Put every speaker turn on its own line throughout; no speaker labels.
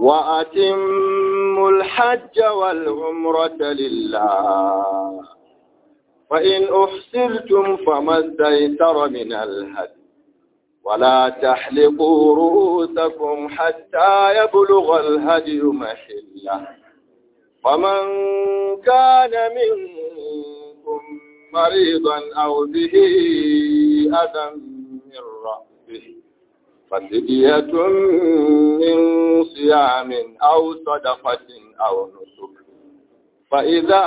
وأتموا الحج والعمرة لله فإن أحسرتم فما استيسر من الهدي ولا تحلقوا رؤوسكم حتى يبلغ الهدي محله فمن كان منكم مريضا أو به أذى من رأسه ففدية من صيام أو صدقة أو نسك فإذا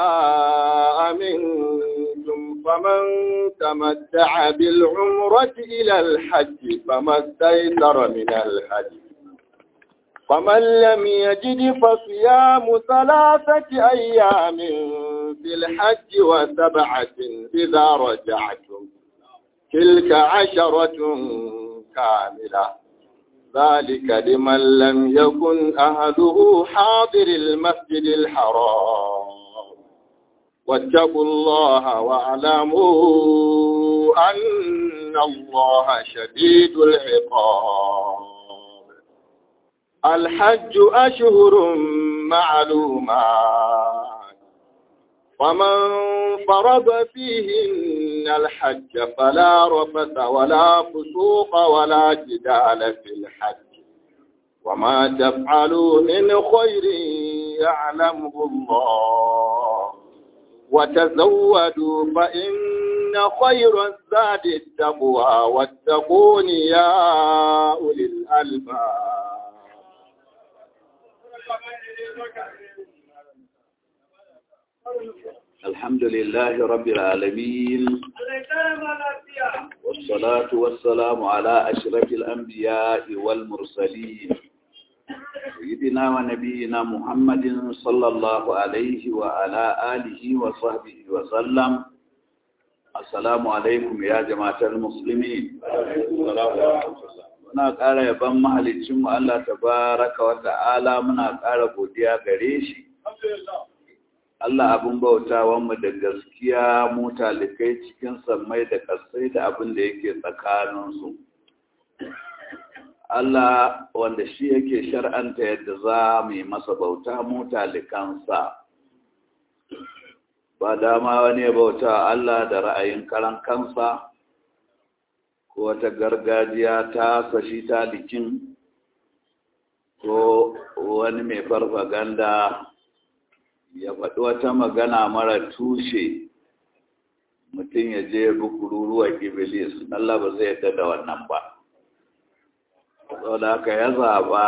أمنتم فمن تمتع بالعمرة إلى الحج فما استيسر من الهدي فمن لم يجد فصيام ثلاثة أيام في الحج وسبعة إذا رجعتم تلك عشرة كاملة ذلك لمن لم يكن أهله حاضر المسجد الحرام واتقوا الله واعلموا أن الله شديد العقاب الحج أشهر معلومات ومن فرض فيهن الحج فلا رفث ولا فسوق ولا جدال في الحج وما تفعلوا من خير يعلمه الله وتزودوا فإن خير الزاد التقوى واتقون يا أولي الألباب
الحمد لله رب العالمين والصلاة والسلام على أشرف الأنبياء والمرسلين سيدنا ونبينا محمد صلى الله عليه وعلى آله وصحبه وسلم السلام عليكم يا جماعة المسلمين muna ƙara yaban mahalicinmu Allah tabaraka wa ta'ala muna ƙara godiya gare shi Allah abin bautawanmu da gaskiya mu talikai cikin sammai da ƙasai da abin da yake tsakaninsu. Allah wanda shi yake shar'anta yadda za mu yi masa bauta mu talikansa. Ba dama wani ya bauta Allah da ra'ayin karan kansa, ko wata gargajiya ta sashi talikin, ko wani mai farfaganda ya faɗi wata magana mara tushe mutum ya je bukururuwa iblis Allah ba zai yadda da wannan ba saboda haka ya zaɓa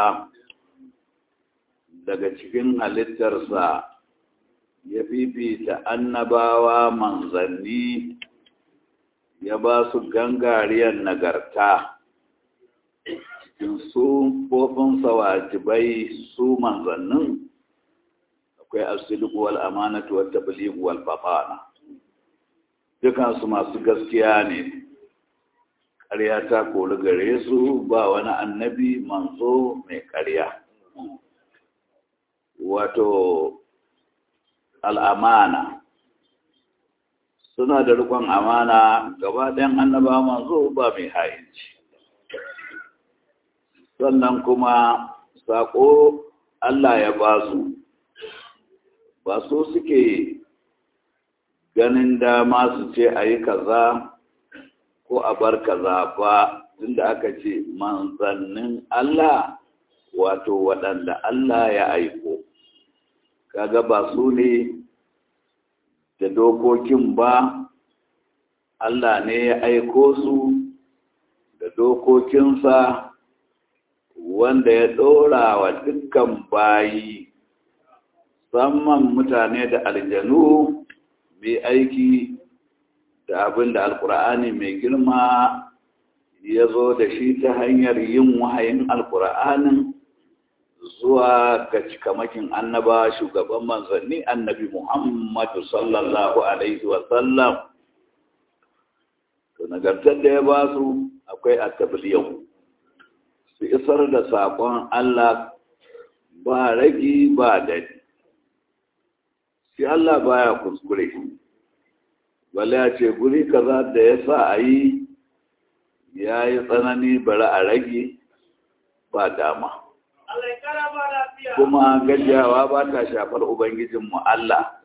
daga cikin halittarsa ya fifita annabawa manzanni ya ba su gangariyar nagarta cikin su kofinsa wajibai su manzannin akwai asiliku wal amanatu wat tabligh wal fatana dukan su masu gaskiya ne ƙarya ta kori gare su ba wani annabi manzo mai ƙarya wato al'amana suna da rikon amana gaba ɗayan annaba manzo ba mai hayinci sannan kuma saƙo Allah ya ba su ba su suke ganin dama su ce a yi kaza ko a bar kaza ba tunda aka ce manzannin Allah wato waɗanda Allah ya aiko kaga ba su ne da dokokin ba Allah ne ya aiko su da dokokinsa wanda ya ɗora wa dukkan bayi musamman mutane da aljanu mai aiki da abin da alkur'ani mai girma ya zo da shi ta hanyar yin wahayin alkur'anin zuwa ga cikamakin annaba shugaban manzanni annabi muhammadu sallallahu alaihi wasallam to nagartar da ya ba su akwai attabliyau su isar da saƙon allah ba ragi ba dadi shi Allah baya kuskure bale ya ce guri kaza da ya sa a yi ya yi tsanani bari a rage ba dama kuma gajiyawa ba ta shafar ubangijinmu Allah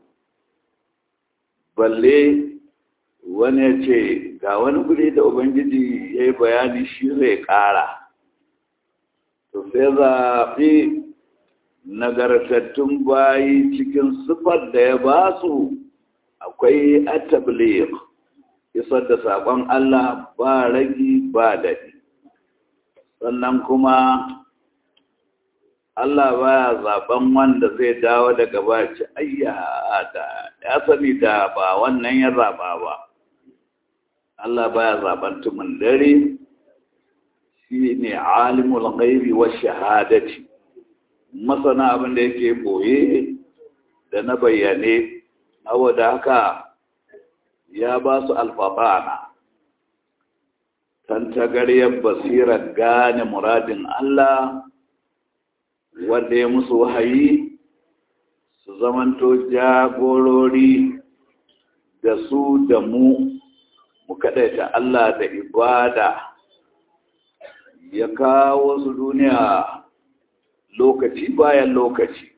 balle wani ya ce ga wani guri da ubangiji ya yi bayani shi zai ƙara to sai zaɓi nagartattun bayi cikin sifar da ya ba su akwai atablir isar da saƙon Allah ba ragi ba daɗi sannan kuma Allah baya zaben wanda zai dawo daga baci ayya da ya sani da ba wannan ya zaba ba Allah baya zaben tumin dare shi ne alimul ghaibi wa shahadati masana abin da yake boye da na bayyane saboda haka ya ba su alfafana tantagaryar basirar gane muradin Allah wanda ya musu wahayi su zamanto jagorori da su da mu mu kaɗaita Allah da ibada ya kawo su duniya lokaci bayan lokaci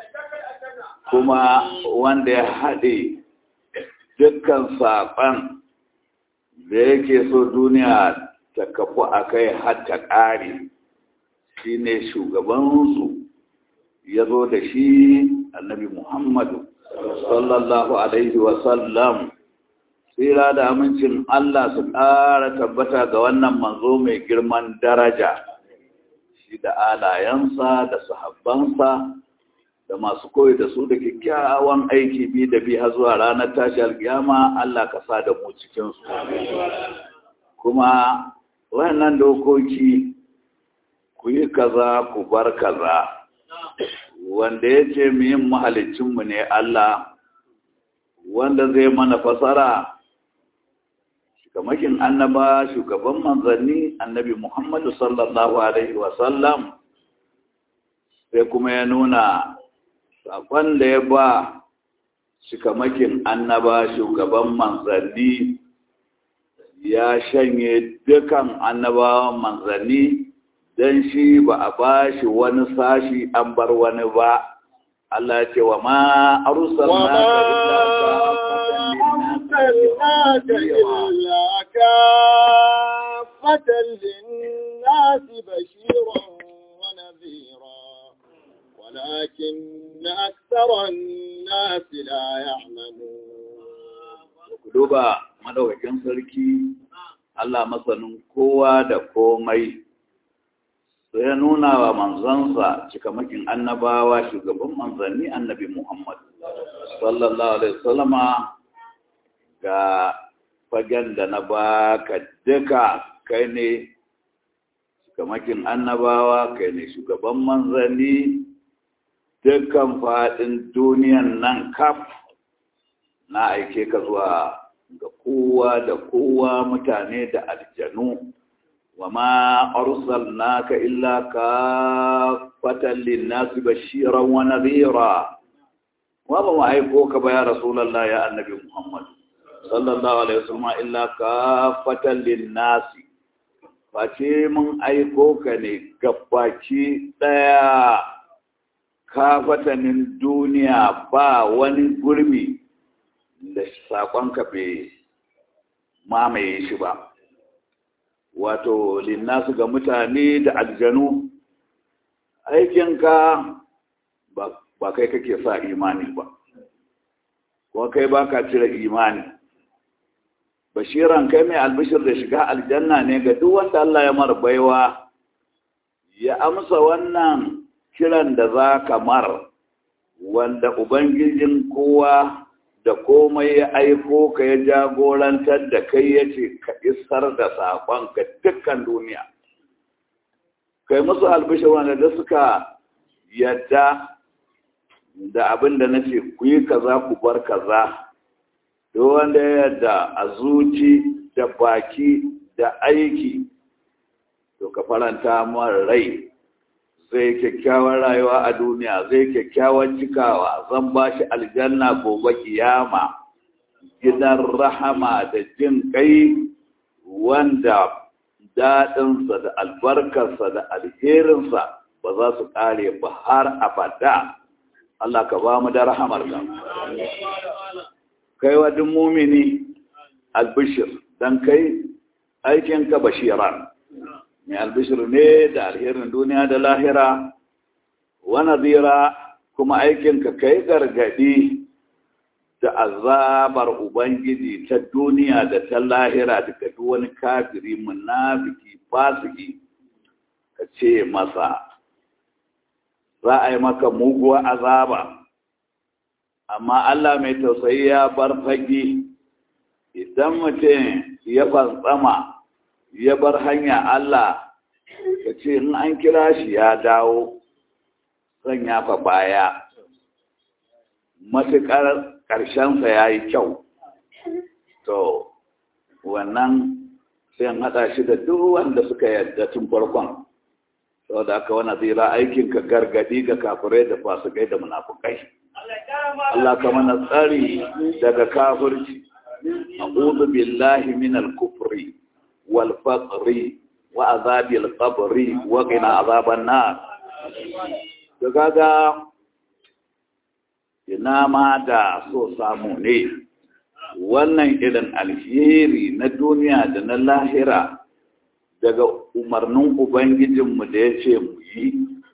kuma wanda ya haɗe dukkan saƙon da yake so duniya ta kafu a kai har ta ƙare shi ne shugabansu ya zo da shi annabi muhammadu sallallahu alaihi wasallam tsira da amincin Allah su ƙara tabbata ga wannan manzo mai girman daraja shi da alayensa da sahabbansa da masu koyi da su da kyakkyawan aiki bi da bi har zuwa ranar tashi alkiyama Allah ka sa da mu cikinsu kuma wannan dokoki ku yi kaza ku bar kaza wanda ya ce mu yin mahalicinmu ne Allah wanda zai mana fasara shikamakin annaba shugaban manzanni annabi Muhammadu sallallahu Alaihi wasallam sai kuma ya nuna saƙon da ya ba shikamakin annaba shugaban manzanni ya shanye dukan annabawan manzanni don shi ba a ba shi wani sashi an bar wani ba Allah ce wa ma
أرسلناك إلا كافة للناس بشيرا ونذيرا ولكن أكثر الناس لا يعلمون
duba madaukakin sarki Allah masanin kowa da komai sai ya nuna wa manzansa cikamakin annabawa shugaban manzanni annabi Muhammad sallallahu alaihi wasallama ga fagen da na baka duka kai ne cikamakin annabawa kai ne shugaban manzanni dukkan faɗin duniyan nan kaf na aike ka zuwa ga kowa da kowa mutane da aljanu wa ma arsalnaka illa kafatan linnasi bashiran wa nadhira wa ba mu aiko ka ba ya rasulullah ya annabi muhammad sallallahu alaihi wasallam illa kafatan linnasi face mun aiko ka ne gabaki daya kafatanin duniya ba wani gurbi da saƙonka bai mamaye shi ba wato linnasu ga mutane da aljanu aikinka ba kai kake sa imani ba kuma kai ba ka cire imani bashiran kai mai albishir da shiga aljanna ne ga duk wanda Allah ya mar baiwa ya amsa wannan kiran da za ka mar wanda ubangijin kowa da komai ya aiko ka ya jagorantar da kai ya ce ka isar da saƙon ga dukkan duniya kai musu albishir wanda da suka yadda da abin da na ce ku yi kaza ku bar kaza da wanda ya yadda a zuci da baki da aiki to ka faranta mara rai zai kyakkyawan rayuwa a duniya zai kyakkyawan cikawa zan ba shi aljanna gobe kiyama gidan rahama da jin kai wanda daɗinsa da albarkarsa da alherinsa ba za su ƙare ba har abada Allah ka ba mu da rahamar ka kai wa duk mumini albishir dan kai aikinka bashiran mai albishir ne da alherin duniya da lahira wa nadira kuma aikinka kai gargadi da azabar ubangiji ta duniya da ta lahira daga duk wani kafiri munafiki fasiki ka ce masa za a yi maka muguwa azaba amma Allah mai tausayi ya bar fage idan mutum ya fantsama ya bar hanya Allah ka ce in an kira shi ya dawo zan yafa baya matuƙar ƙarshensa ya yi kyau to wannan sai haɗa shi da duk wanda suka yarda tun farkon saboda aka wani zira aikinka gargadi ga kafirai da fasikai da munafukai Allah ka mana tsari daga kafirci a'udhu billahi min al-kufri wal faqri wa azabil qabri wa qina azaban nar to kaga ina ma da so samu ne wannan irin alheri na duniya da na lahira daga umarnin ubangijinmu da ya ce mu yi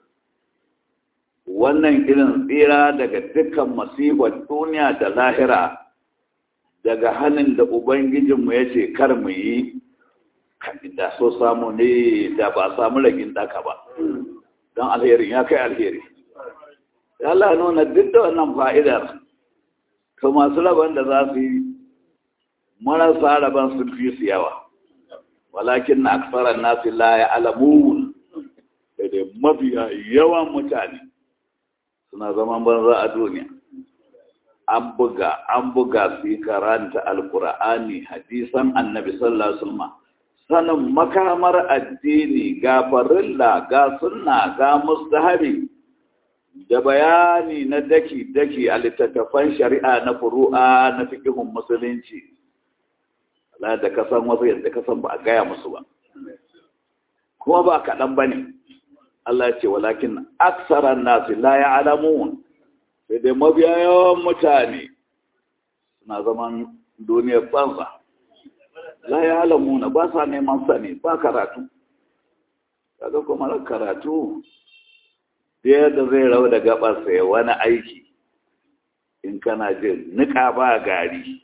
wannan irin tsira daga dukkan masifar duniya da lahira daga hannun da ubangijinmu ya ce kar mu yi da so samu ne da ba samu ragin daka ba don alherin ya kai alheri Allah nuna duk da wannan fa'idar to masu rabon da za su yi marasa rabon sun fi su yawa walakin na aksarar nasu la ya alamun da dai mafiya yawan mutane suna zaman banza a duniya an buga an buga su yi karanta alkur'ani hadisan annabi sallallahu alaihi wasallam sanin makamar addini ga farilla ga sunna ga mustahabi da bayani na daki-daki a littattafan shari'a na furu'a na fikihun musulunci ala da kasan wasu yadda kasan ba a gaya musu ba kuma ba kaɗan ba ne Allah ce walakin aksaran nasu la ya alamun sai dai mabiya yawan mutane suna zaman duniyar banza la ya alamuna ba sa neman sani ba karatu kaga kuma karatu yadda zai rau da gabarsa ya wani aiki in kana jin nika ba gari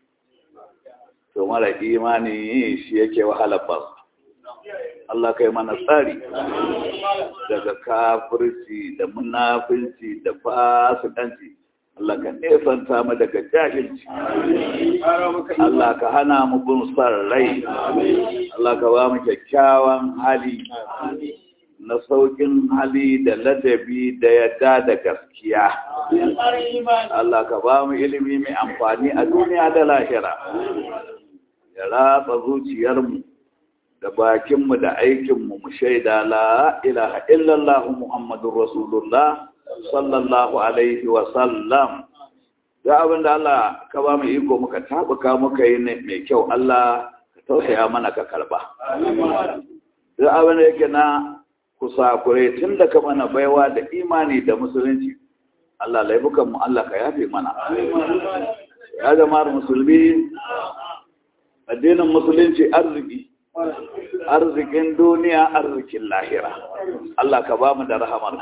to mara imani shi yake wahalar ba Allah kai mana tsari daga kafirci da munafinci da fasikanci Allah ka nesanta mu daga jahilci Allah ka hana mu bin son rai Allah ka ba mu kyakkyawan hali na saukin hali da ladabi da yadda da gaskiya. Allah ka ba mu ilimi mai amfani a duniya da lahira. Ya ratsa zuciyarmu da bakinmu da aikinmu mu shaida la ilaha illallah Muhammadun Rasulullah sallallahu alaihi wa sallam. Da abin da Allah ka ba mu iko muka tabuka muka yi mai kyau Allah ka tausaya mana ka karba. Da abin da yake na kusakurai tun da ka mana baiwa da imani da musulunci Allah laifukan mu Allah ka yafe mana ya zama musulmi addinin musulunci arziki arzikin duniya arzikin lahira Allah ka ba mu da rahamar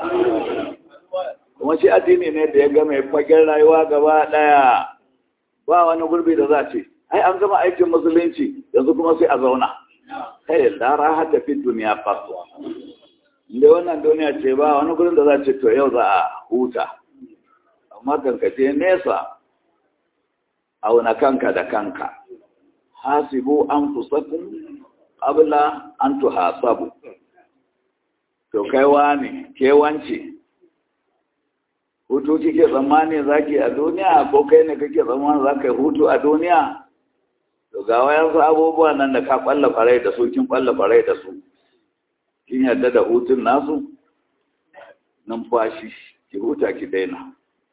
kuma shi addini ne da ya gama fagen rayuwa gaba daya ba wani gurbi da za ce ai an gama aikin musulunci yanzu kuma sai a zauna kai da raha ta fi duniya fasuwa da wannan duniya ce ba wani gurin da za ce to yau za a huta amma kankace nesa auna kanka da kanka hasibu an fusakun abla an tuhasabu to kai wani ke wance hutu kike tsammani zaki a duniya ko kai ne kake tsammani za ka yi hutu a duniya to ga wayansu abubuwa nan da ka kwalla farai da su kin kwalla farai da su kin yarda da hutun nasu numfashi ki huta ki daina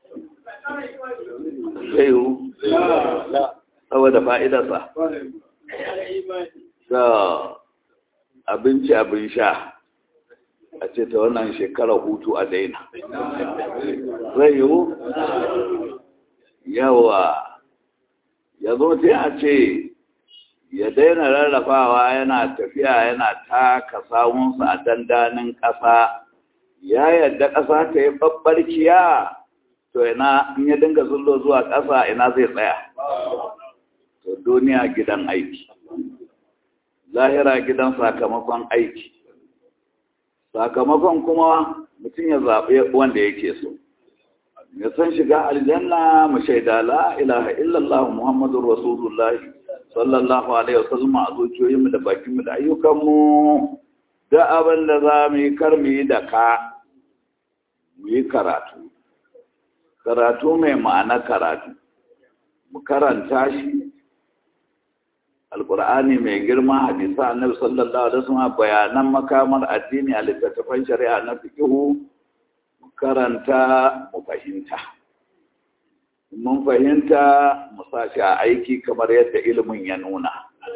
zai hu saboda fa'idarsa ga abinci abin sha a ce ta wannan shekarar hutu a daina zai yiwu yawa ya zo sai a ce ya daina rarrafawa yana tafiya yana taka sawunsa a dandanin ƙasa ya yadda ƙasa ta yi babbarkiya to ina in ya dinga zullo zuwa ƙasa ina zai tsaya to duniya gidan aiki lahira gidan sakamakon aiki sakamakon kuma mutum ya zaɓe wanda yake so ya san shiga aljanna mu shaida la ilaha illallah muhammadur rasulullah sallallahu alaihi wasallam a zuciyoyinmu da bakinmu da ayyukanmu da abin da za mu yi kar mu yi da ka mu yi karatu karatu mai ma'ana karatu mu karanta shi alkur'ani mai girma hadisa annabi sallallahu alaihi wasallam bayanan makamar addini a littattafan shari'a na fiqhu mu karanta mu fahimta mun fahimta mu sa shi a aiki kamar yadda ilimin ya nuna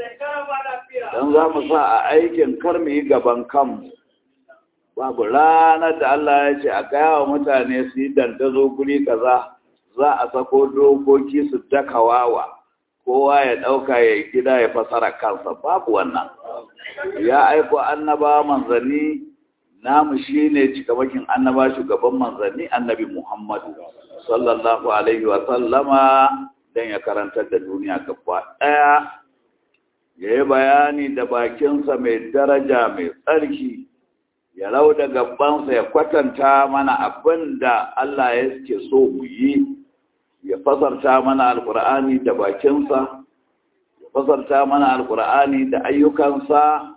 dan za mu sa a aikin kar mu yi gaban kanmu babu ranar da Allah ya ce a gaya wa mutane su yi dandazo guri kaza za a sako dokoki su daka wawa kowa ya ɗauka ya yi gida ya fasara kansa babu wannan ya aiko annaba manzanni namu shi ne cikamakin annaba shugaban manzanni annabi muhammadu sallallahu alaihi wa sallama don ya karantar da duniya gaba ɗaya ya yi bayani da bakinsa mai daraja mai tsarki ya rau da gabansa ya kwatanta mana abin da Allah ya ke so mu yi ya fasarta mana alkur'ani da bakinsa ya fasarta mana alkur'ani da ayyukansa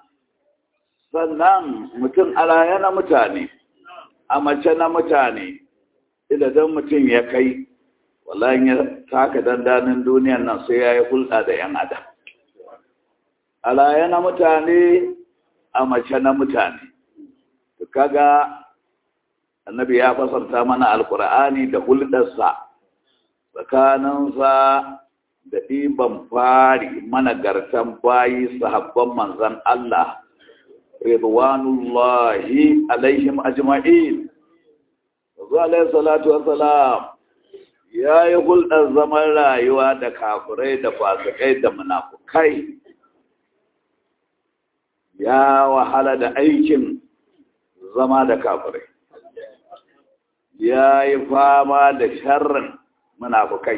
sannan mutum alaya na mutane a mace na mutane idan mutum ya kai wallahi ya taka dandanin duniyan nan sai ya yi hulɗa da 'yan adam alaya na mutane a mace na mutane kaga annabi ya fasarta mana alkur'ani da hulɗarsa tsakaninsa da ɗiban fari managartan bayi sahabban manzan Allah ridwanullahi alaihim ajma'in zuwa alaihi salatu wassalam ya yi hulɗar zaman rayuwa da kafirai da fasikai da munafukai ya wahala da aikin zama da kafirai ya yi fama da sharrin munafukai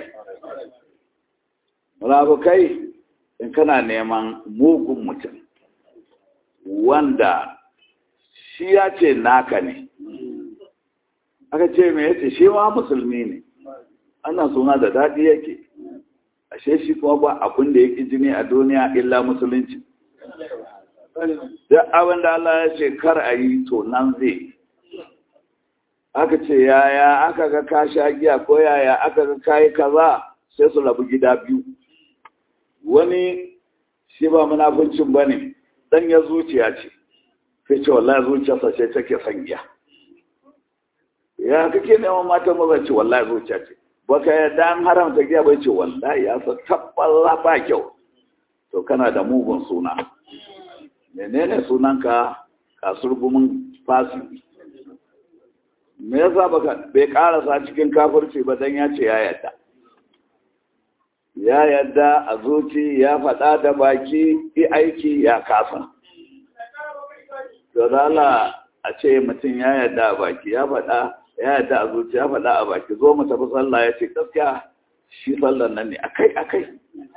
munafukai in kana neman mugun mutum wanda shi ya ce naka ne aka ce mai yace shi ma musulmi ne ana suna da daɗi yake ashe shi kuma ba abin da yake jini a duniya illa musulunci duk abin da Allah ya ce kar a yi to nan zai aka ce yaya aka ga ka sha giya ko yaya aka ga kayi kaza sai su rabu gida biyu wani shi ba munafincin ba ne dan ya zuciya ce sai ce wallahi zuciyarsa ce take son giya ya kake neman matan maza ce wallahi zuciya ce baka yadda an haramta giya bai ce wallahi ya sa tabbala ba kyau to kana da mugun suna menene sunanka kasurgumin fasiki me yasa baka bai karasa cikin kafirci ba dan ya ce ya yadda ya yadda a zuci ya faɗa da baki yi aiki ya kasa da a ce mutum ya yadda a baki ya faɗa ya yadda a zuci ya faɗa a baki zo mu tafi sallah ya ce gaskiya shi sallan nan ne akai akai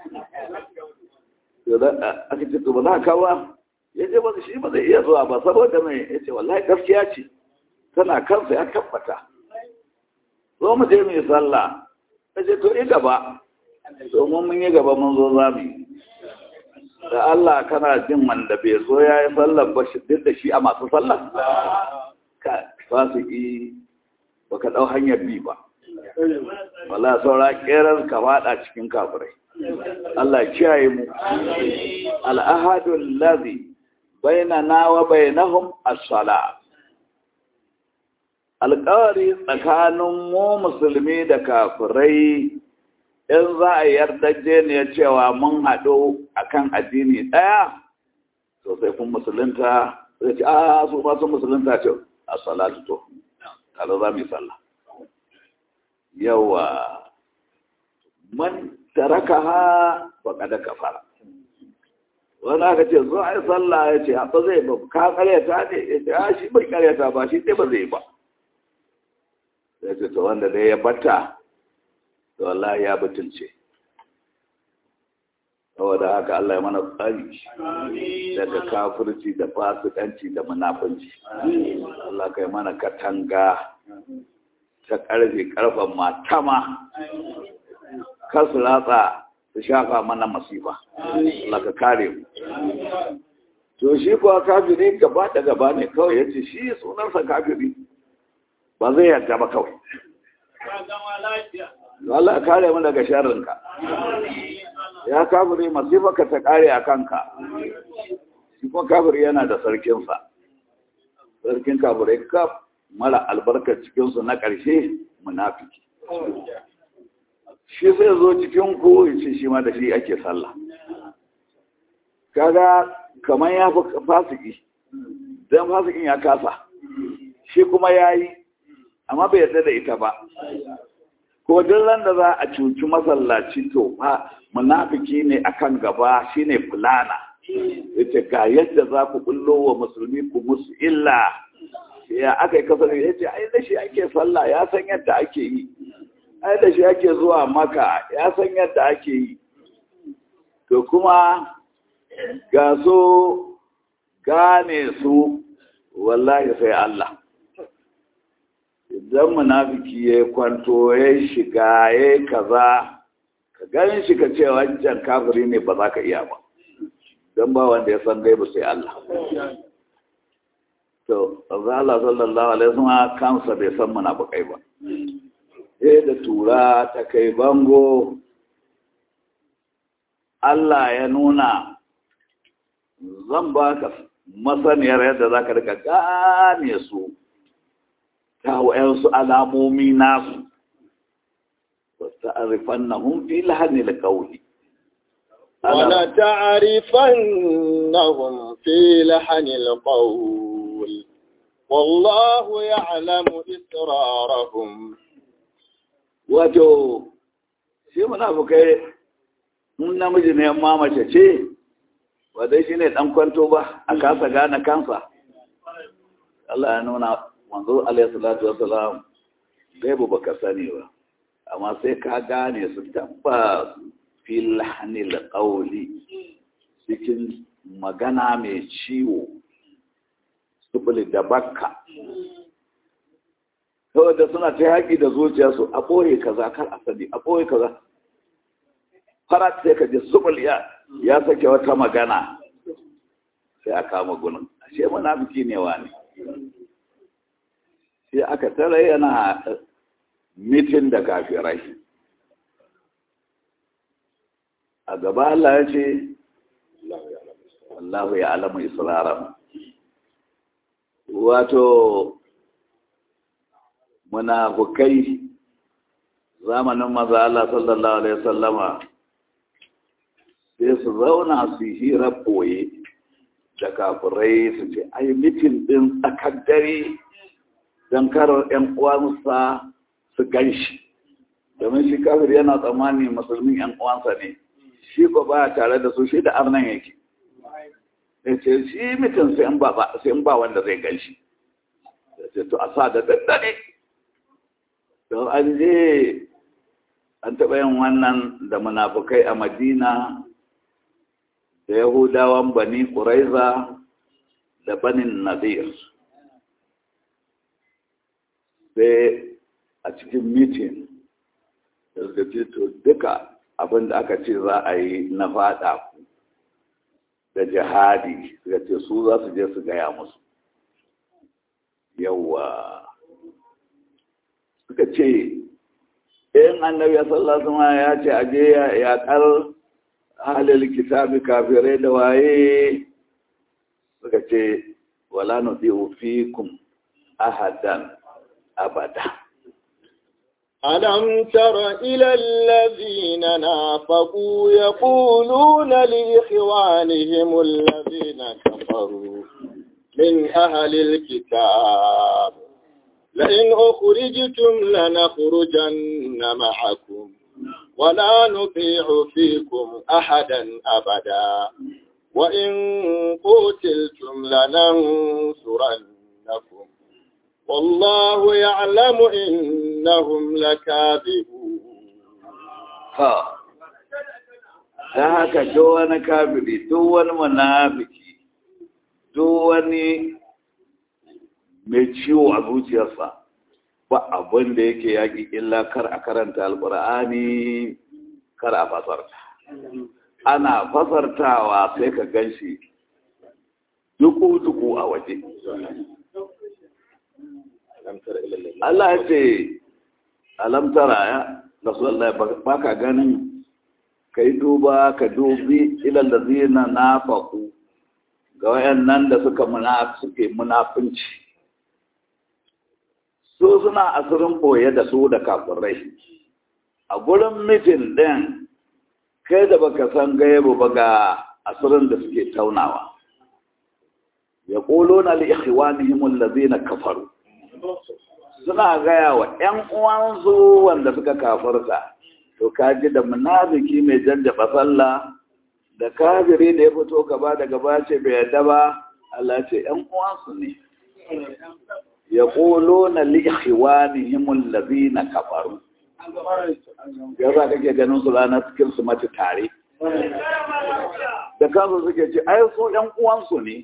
aka ce to ba za ka ba ya ce ba shi ba zai iya zuwa ba saboda mai ya ce wallahi gaskiya ce tana kansa ya tabbata zo mu je mu yi sallah ya ce to yi gaba domin mun yi gaba mun zo za mu yi da Allah kana jin wanda bai zo ya yi sallar ba shi duk da shi a masu sallar ka fasiki ba ka ɗau hanyar bi ba wala saura ƙerar ka faɗa cikin kafirai Allah kiyaye mu al'ahadul ladhi bainana wa bainahum as-salat alƙawari tsakanin mu musulmi da kafirai in za a yardaje ne cewa mun haɗu akan addini ɗaya to sai kun musulunta zai ce a su ma sun musulunta ce a salatu to kaza za mu yi sallah yawa man taraka ha faqad kafara wani aka ce zo ai sallah ya ce ba zai ba ka karyata ne ya ce a shi bai karyata ba shi dai ba zai ba ya ce to wanda dai ya bata to wallahi ya butulce saboda haka Allah ya mana tsari daga kafirci da fasikanci da munafunci Allah kai mana katanga ta karfe karfan matama kasu ratsa su shafa mana masifa Allah ka kare mu to shi kuwa kafiri gaba da gaba ne kawai ya ce shi sunansa kafiri ba zai yarda ba kawai Allah kare mu daga sharrinka ya kafiri masifaka ta kare a kanka shi kuma kafiri yana da sarkinsa sarkin kafirai kaf mara albarkar cikinsu na ƙarshe munafiki shi zai zo cikin ku ya ce shi ma da shi ake sallah kaga kamar ya fi fasiki don fasikin ya kasa shi kuma ya yi amma bai yarda da ita ba ko duk ran da za a cuci masallaci to fa munafiki ne akan gaba shine fulana yace ga yadda za ku kullo wa musulmi ku musu illa ya aka yi kasar yace ai da shi ake sallah ya san yadda ake yi ai da shi ake zuwa maka ya san yadda ake yi to kuma ga so gane su wallahi sai Allah idan munafiki ya kwanto ya shiga ya kaza ka ganin shi ka ce wancan kafiri ne ba za ka iya ba don ba wanda ya san gaibu sai Allah to Allah sallallahu alaihi wasallam kansa bai san munafikai ba eh da tura ta kai bango Allah ya nuna zan baka masaniyar yadda za ka rika gane su ta wa'yansu alamomi nasu wasu arifan na hunfi lahani da kauli
ولتعرفنهم في لحن القول والله يعلم إسرارهم
wato shi munafukai mun namiji ne amma mace ce wadai shi ne ɗan kwanto ba a kasa gane kansa Allah ya nuna manzo alaihi salatu wassalam gaibu baka sani ba amma sai ka gane su tabbas fil hanil qawli cikin magana mai ciwo subuli da bakka saboda suna ta haƙi da zuciyarsu a ɓoye kaza kar a sani a ɓoye kaza farat sai ka ji subul ya ya sake wata magana sai a kama gunin ashe munafiki ne wani sai aka tara yana mitin da kafirai a gaba Allah ya ce Allah ya alamu isra'aram wato munafukai zamanin maza Allah sallallahu alaihi wasallama sai su zauna su hira boye da kafirai su ce ai mitin din tsakar dare don karar 'yan uwansa su gan shi domin shi kafir yana tsammani musulmin 'yan uwansa ne shi ko ba tare da su shi da arnan yake ya ce shi mitin sai in ba wanda zai gan shi ya ce to a sa da daddare don an je an taɓa yin wannan da munafukai a madina da yahudawan bani ƙuraiza da banin nadir sai a cikin mitin da suka ce to duka abin da aka ce za a yi na fada ku da jihadi suka ce su za su je su gaya musu yawa suka ce in annabi ya sallasa ma ya ce aje ya kar halil kitabi kafirai da waye suka ce wala nudi'u fikum ahadan abada
ألم تر إلى الذين نافقوا يقولون لإخوانهم الذين كفروا من أهل الكتاب لئن أخرجتم لنخرجن معكم ولا نطيع فيكم أحدا أبدا وإن قتلتم لننصرنكم والله يعلم إنهم لكاذبون
ha ta haka duk wani kafiri duk wani munafiki duk wani mai ciwo a zuciyarsa ba abin da yake yaƙi illa kar a karanta alƙur'ani kar a fasarta ana fasartawa sai ka gan shi duku-duku a waje Allah ya ce alamtara ya rasulallah ba ka ganin ka yi duba ka dubi ilal da zina na faku ga wayannan da suka suke munafunci su suna asirin boye da su da kafirai a gurin mitin ɗin kai da baka san gaibu ba ga asirin da suke taunawa ya ƙolo na li'ikhwanihim allazina kafaru suna gaya wa ‘yan uwansu wanda suka kafarta, to kaji da munafiki mai jajjaba sallah da kafiri da ya fito gaba da gaba ce bai yadda ba, Allah ce ‘yan uwansu ne. Ya ƙolo na li'ihiwani himun labi na kafaru. Ya za kake ganin su ranar cikin su mace tare. Da kansu suke ce, ai su ‘yan uwansu ne.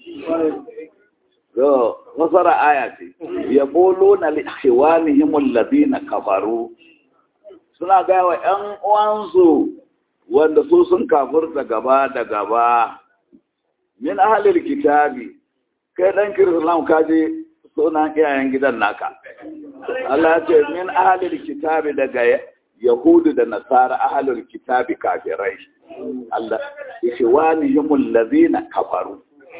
nasara aya ce ya bolo na lihiwanihimul ladina kafaru suna gaya wa ‘yan uwansu wanda su sun kafurta gaba da gaba min ahalir kitabi kai ɗan kirislam kaji sunan iyayen gidan naka Allah ce min ahalir kitabi daga yahudu da nasara ahalir kitabi kafirai Allah lihiwanihimul ladina kafaru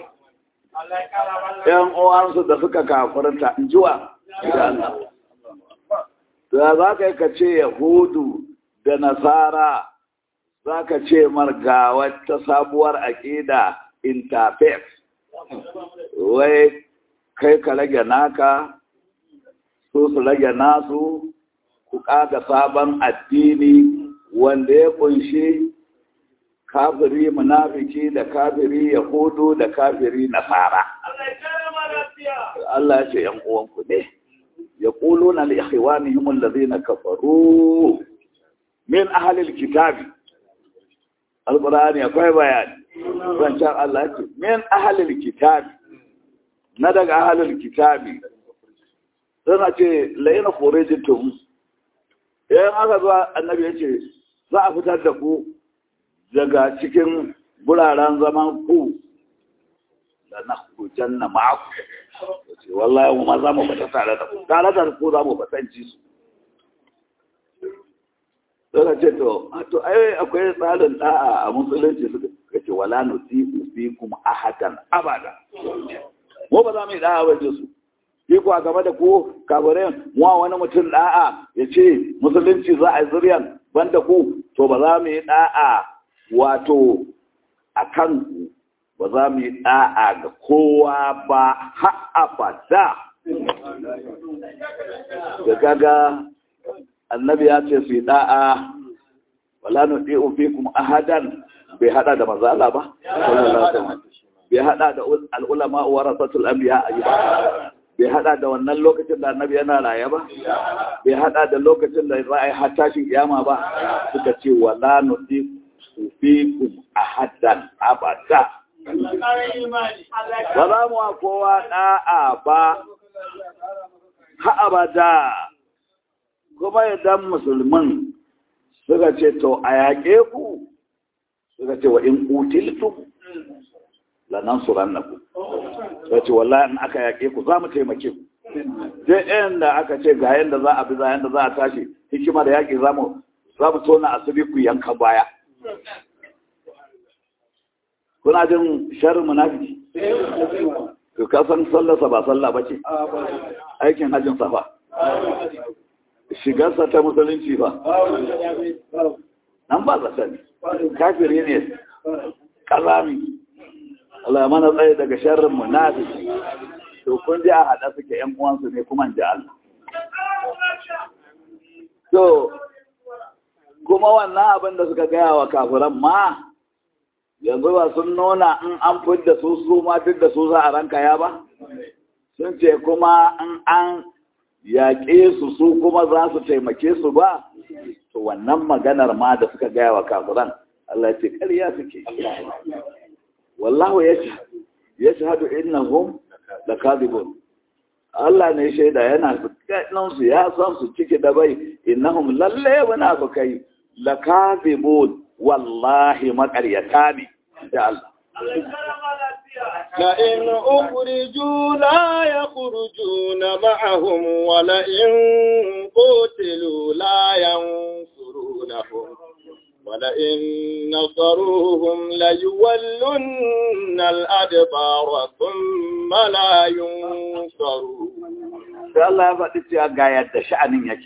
‘yan uwansu da suka kafarta jiwa da Allah. Da za ka yi ka ce Yahudu da Nasara za ka ce marga wata sabuwar aƙida interfaith. Wai kai ka rage naka, su su rage nasu, ku ƙaga sabon addini wanda ya ƙunshi kafiri munafiki da kafiri yahudu da kafiri nasara Allah ya ce yan uwanku ne ya ƙulo na li'ikhwanihim allazina kafaru min ahlil kitabi alqur'ani akwai bayani zancan Allah ce min ahlil kitabi na daga ahlil kitabi suna ce layina khurijitum yan aka zuwa annabi ya ce za a fitar da ku daga cikin buraren zaman ku da na kujan na ma'aku ce wallahi mu ma za mu fata tare da ku tare da ku za mu fatanci su suka ce to to ai akwai tsarin da'a a musulunci suka ce wala nusiku fikum ahadan abada mu ba za mu yi da'a ba su shi kuwa game da ku kabarin wa wani mutum da'a ya ce musulunci za a yi zuriyan banda ku to ba za mu yi da'a wato a kan ba za mu yi ɗa'a ga kowa ba haɓada da kaga annabi ya ce su yi ɗa'a wala nuɗi ofi kuma ahadan bai haɗa da mazala ba bai haɗa da al'ulama wa rasatul anbiya a yi ba bai haɗa da wannan lokacin da annabi yana raye ba bai haɗa da lokacin da za a yi hattashin kiyama ba suka ce wala nuɗi fikum ahadan abada ba za mu wa kowa da'a ba ha abada kuma idan musulmin suka ce to a yaƙe ku suka ce wa in kutiltum lanan suran na ku suka ce wallahi in aka yaƙe ku za mu taimake ku sai ɗayan da aka ce ga yadda za a bi za yadda za a tashi hikima da yaƙi za mu tona asiri ku yanka baya kuna jin sharrin munafiki to ka san sallarsa ba sallah ba ce aikin hajjin safa shigarsa ta musulunci ba nan ba zata ne kafiri ne kalami Allah mana tsaye daga sharrin munafiki to kun ji a haɗa suke ƴan uwansu ne kuma ji Allah to kuma wannan abin da suka gaya wa kafiran ma yanzu ba sun nuna in an fidda su su ma duk da su za a ranka ya ba sun ce kuma in an yaƙe su su kuma za su taimake su ba to wannan maganar ma da suka gaya wa kafiran Allah ce ƙarya suke wallahu ya shahadu innahum lakadibun Allah ne shaida yana nan su ya san su ciki da bai innahum lalle munafikai lakadibun wallahi maƙaryata ne da Allah
لئن أخرجوا لا يخرجون معهم ولئن قتلوا لا ينصرونهم ولئن نصروهم ليولن الأدبار ثم لا ينصرون
sai Allah ya faɗi cewa ga yadda sha'anin yake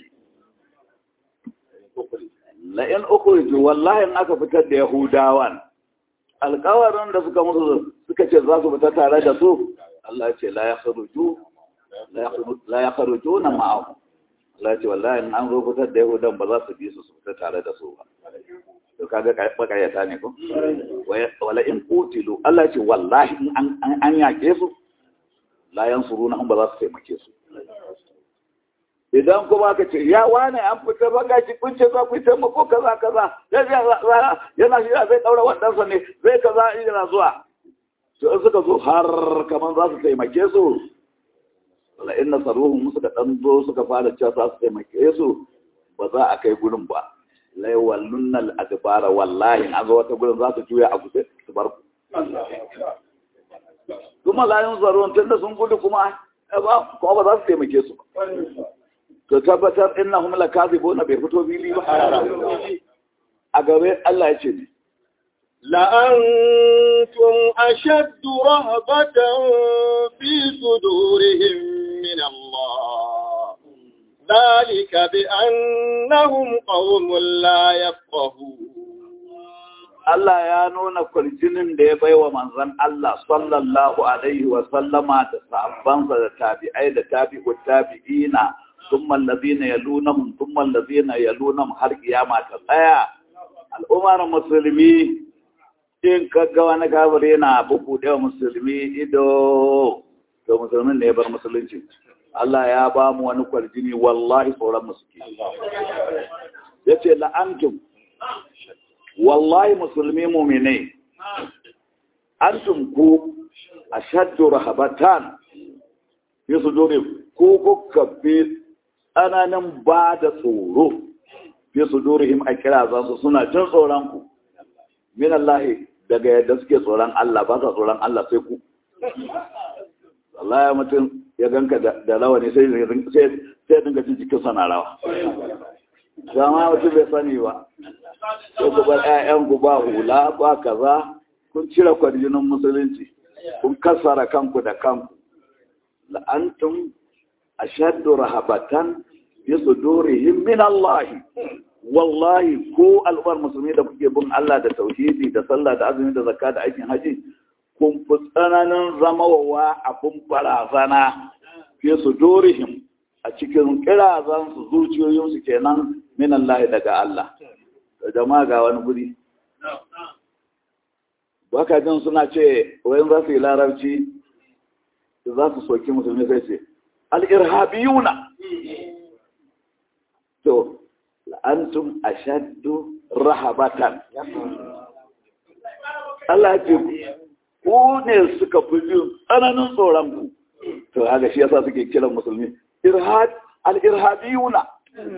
la'in ukhriju wallahi in aka fitar da yahudawan alƙawarin da suka musu suka ce za su fita tare da su Allah ce la yakhruju la yakhrujuna ma'ahu Allah ce wallahi in an zo fitar da yahudan ba za su bi su su fita tare da su ba to kaga bakayata ne ko wala in qutilu Allah ce wallahi in an an yake su la yansuruna ba za su taimake su idan kuma ka ce ya wane an fita baka shi kun ce za ku yi taimako kaza kaza yana shi zai daura wadansa ne zai kaza yana zuwa to in suka zo har kaman za su taimake su wala in nasaruhum suka dan zo suka fara cewa za su taimake su ba za a kai gurin ba la yawallunna al-adbara wallahi an zo wata gurin za su juya a guje su bar ku kuma la yanzarun tunda sun gudu kuma ba kuma ba za su taimake su ba to tabbatar innahum lakazibuna bai fito fili ba a gabe Allah ya ce ne
لأنتم أشد رهبة في صدورهم من الله ذلك بأنهم قوم لا يفقهون
Allah ya nuna kwarjinin da ya bai wa manzan Allah sallallahu Alaihi wasallama da sahabbansa da tabi'ai da tabi'u tabi'ina ثم الذين يلونهم ثم الذين يلونهم har kiyama ta tsaya al'ummar musulmi in kaga wani kafir yana buku da musulmi ido to musulmin ne ya bar musulunci Allah ya ba mu wani kwarjini wallahi tsoron musulmi yace la'antum wallahi musulmi mu'minai antum ku ashaddu rahabatan fi sudurihim ko kuka fi tsananin ba da tsoro fi su durihim a kira su suna jin tsoron ku min Allah daga yadda suke tsoron Allah ba sa tsoron Allah sai ku Allah ya mutum ya ganka da rawa ne sai sai dinga jin jikin sana rawa dama mutum bai sani ba sai ku bar ƴaƴan ku ba hula ba kaza kun cire kwarjinin musulunci kun kassara kanku da kanku la'antum ashaddu rahabatan fi sudurihim min Allah wallahi ko al'ummar musulmi da kuke bin Allah da tauhidi da sallah da azumi da zakka da aikin haji kun fi tsananin zamawa abun barazana fi sudurihim a cikin kirazan su zuciyoyin su kenan min Allah daga Allah da jama'a ga wani guri baka jin suna ce wayan za su yi larabci za su soki musulmi sai ce al'irhabiyuna to antum ashaddu rahabatan Allah ce ku ne suka fi jin tsananin tsoron ku to haka shi yasa suke kiran musulmi al'irhabiyuna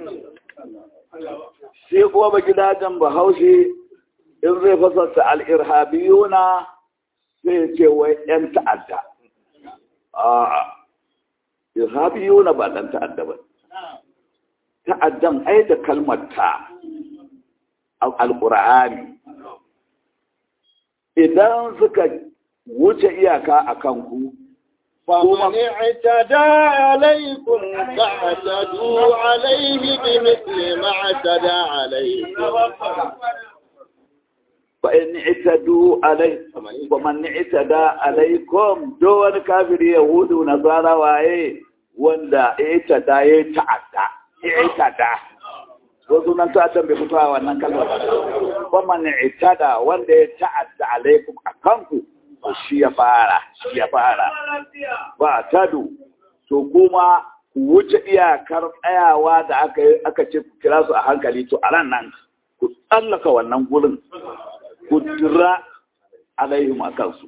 sai kuma ba gidajen bahaushe in zai fasarta al'irhabiyuna sai ce wai ‘yan ta'adda a'a irhabiyuna ba dan ta'adda ba ta'addan ai da kalmar ta alqur'ani idan suka wuce iyaka akan ku
فمن اعتدى عليكم فاعتدوا عليه بمثل ما اعتدى عليكم
fa in itadu alai fa man itada alaikum do wani kafiri yahudu nasara waye wanda itada ya ta'adda itada ko sunan ta'addan bai fito a wannan kalmar ba man itada wanda ya ta'adda alaikum akanku to shi ya fara shi ya fara ba tadu to kuma ku wuce iyakar tsayawa da aka aka ce ku kira su a hankali to a ran nan ku tsallaka wannan gurin ku dira alaihim a kansu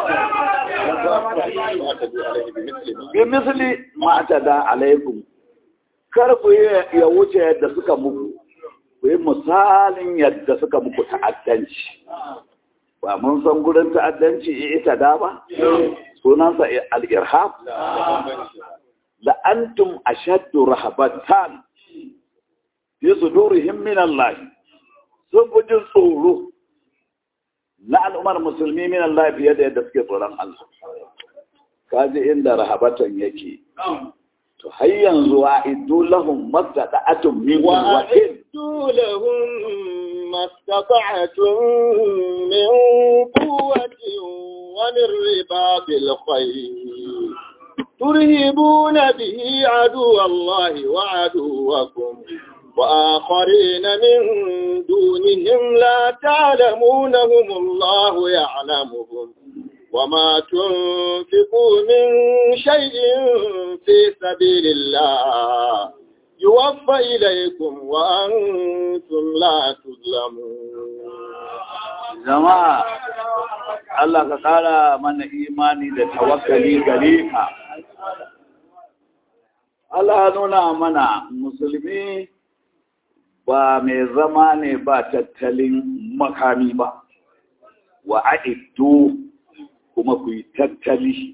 bi misali ma ta da alaikum kar ku ya wuce yadda suka muku ku yi misalin yadda suka muku ta'addanci ba mun san gurin ta'addanci ita da ba sunansa al-irhab la antum ashaddu rahabatan fi sudurihim min Allah sun fi jin tsoro na al'ummar musulmi min Allah fiye da yadda suke tsoron Allah kaji inda rahabatan yake to har yanzu wa iddu lahum mastata'atun min quwwatin
وأعدوا لهم ما استطعتم من قوة ومن رباط الخيل ترهبون به عدو الله وعدوكم وآخرين من دونهم لا تعلمونهم الله يعلمهم وما تنفقوا من شيء في سبيل الله يوفى إليكم وأنتم لا تظلمون
jama'a Allah ka ƙara mana imani da tawakkali gare ka Allah nuna mana musulmi ba mai zama ne ba tattalin makami ba wa a'iddu kuma ku yi tattali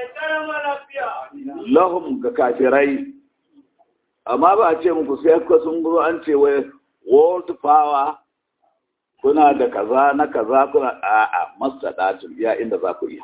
lahum ga kafirai amma ba a ce muku sai ka sun zo an ce wai world power kuna da kaza na kaza kuna a'a masadatun ya inda za ku iya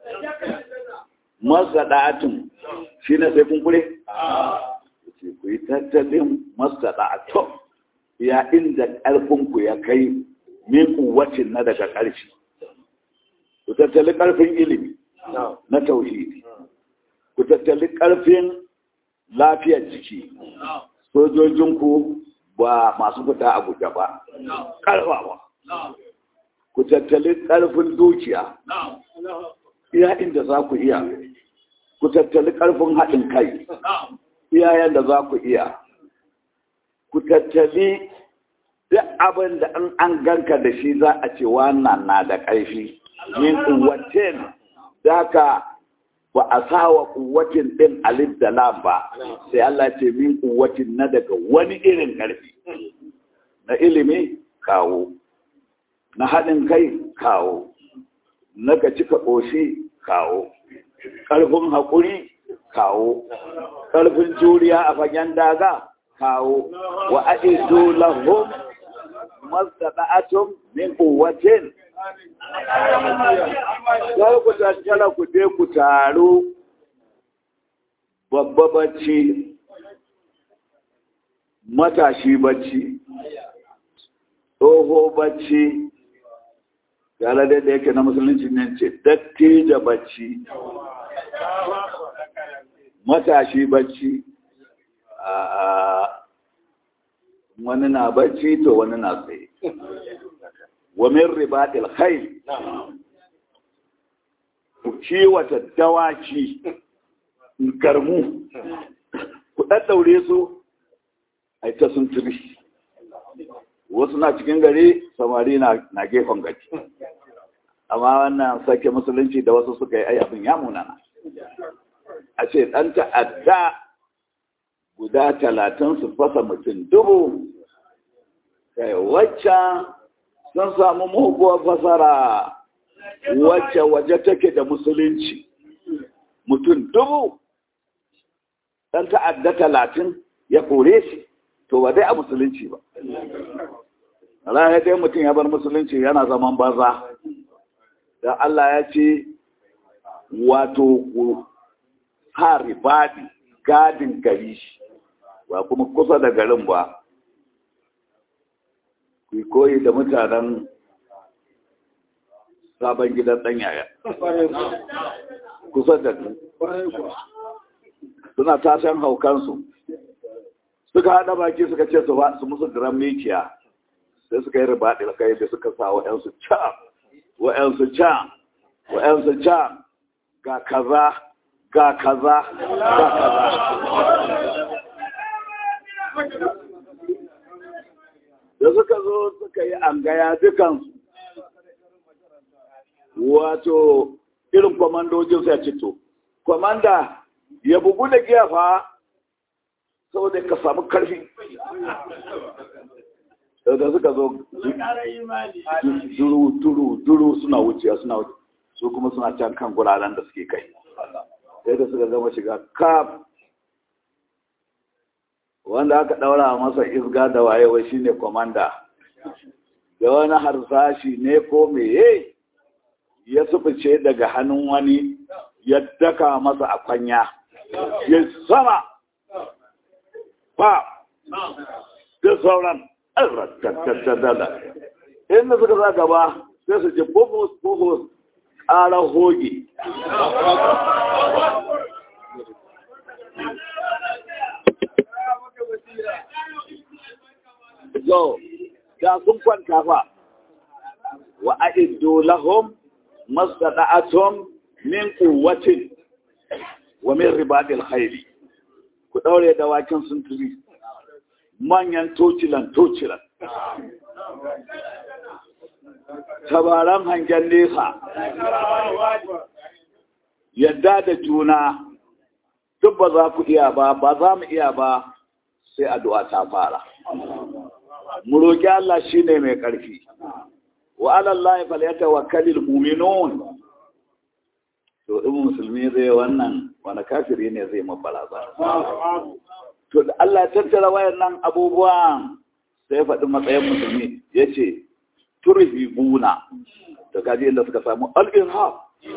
masadatun shi ne sai kun kure ce ku yi tattalin masadatun ya inda ƙarfinku ya kai min kuwacin na daga ƙarfi ku tattali ƙarfin ilimi na tauhidi ku tattali ƙarfin lafiyar jiki sojojinku ba masu fita a guje ba ƙarfawa ku tattali ƙarfin dukiya iya inda za ku iya ku tattali ƙarfin haɗin kai iyayen da za ku iya ku tattali duk abin da an an ganka da shi za a ce wannan na da ƙarfi min kuwatin da ka ba a sa wa kuwatin ɗin alif da lam ba sai Allah ce min kuwatin na daga wani irin ƙarfi na ilimi kawo na haɗin kai kawo na ka cika ƙoshi kawo ƙarfin haƙuri kawo ƙarfin juriya a fagen daga kawo wa a'izu lahum mastata'atum min quwwatin Kar ku tattala ku je ku taru babba bacci matashi bacci tsoho bacci yara da yake na musulunci ne ce dattijo bacci matashi bacci a wani na bacci to wani na tsaye wa min ribatil khayl ku kiwata dawaki garmu ku daddaure su ai ta sun turi wasu na cikin gari samari na gefen gari amma wannan sake musulunci da wasu suka yi ai abin ya munana a ce ɗan ta'adda guda talatin su fasa mutum dubu kai waccan sun samu muguwar fasara wacce waje take da musulunci mutum dubu ɗan ta'adda talatin ya kore shi to ba dai a musulunci ba ranar dai mutum ya bar musulunci yana zaman banza da Allah ya ce wato hari baɗi gadin gari ba kuma kusa da garin ba ku koyi da mutanen sabon gidan ɗan yaya kusa da suna tashan haukansu suka haɗa baki suka ce su musu diran mikiya sai suka yi ribaɗi da kai da suka sa wa'yansu can wa'yansu can wa'yansu can ga kaza ga kaza ga kaza da suka zo suka yi angaya dukansu wato irin kwamandojin sai cito kwamanda ya bugu da giya fa saboda ka samu karfi da suka zo duru duru duru suna wuciya suna wuce su kuma suna can kan guraren da suke kai sai da suka zama shiga kaf wanda aka daura masa isga da wayewa shine komanda da wani harsashi ne ko meye ya sufice daga hannun wani ya daka masa a kwanya ya sama ba da sauran rattattattata inda suka za gaba sai su ce bufus bufus ƙarar hoge zo da sun kwanta fa wa a'iddu lahum mastata'atum min quwwatin wa min ribatil khayli ku daure dawakin sun turi manyan tocilan tocilan tabaran hangen nesa yadda da juna duk ba za ku iya ba ba za mu iya ba sai addu'a ta fara mu roƙi Allah shine mai ƙarfi wa ala Allah falyatawakkalul mu'minun to in musulmi zai wannan wani kafiri ne zai mabaraza to da Allah ya tattara wayannan abubuwan sai faɗi matsayin musulmi yace turhibuna to kaji inda suka samu al-irhab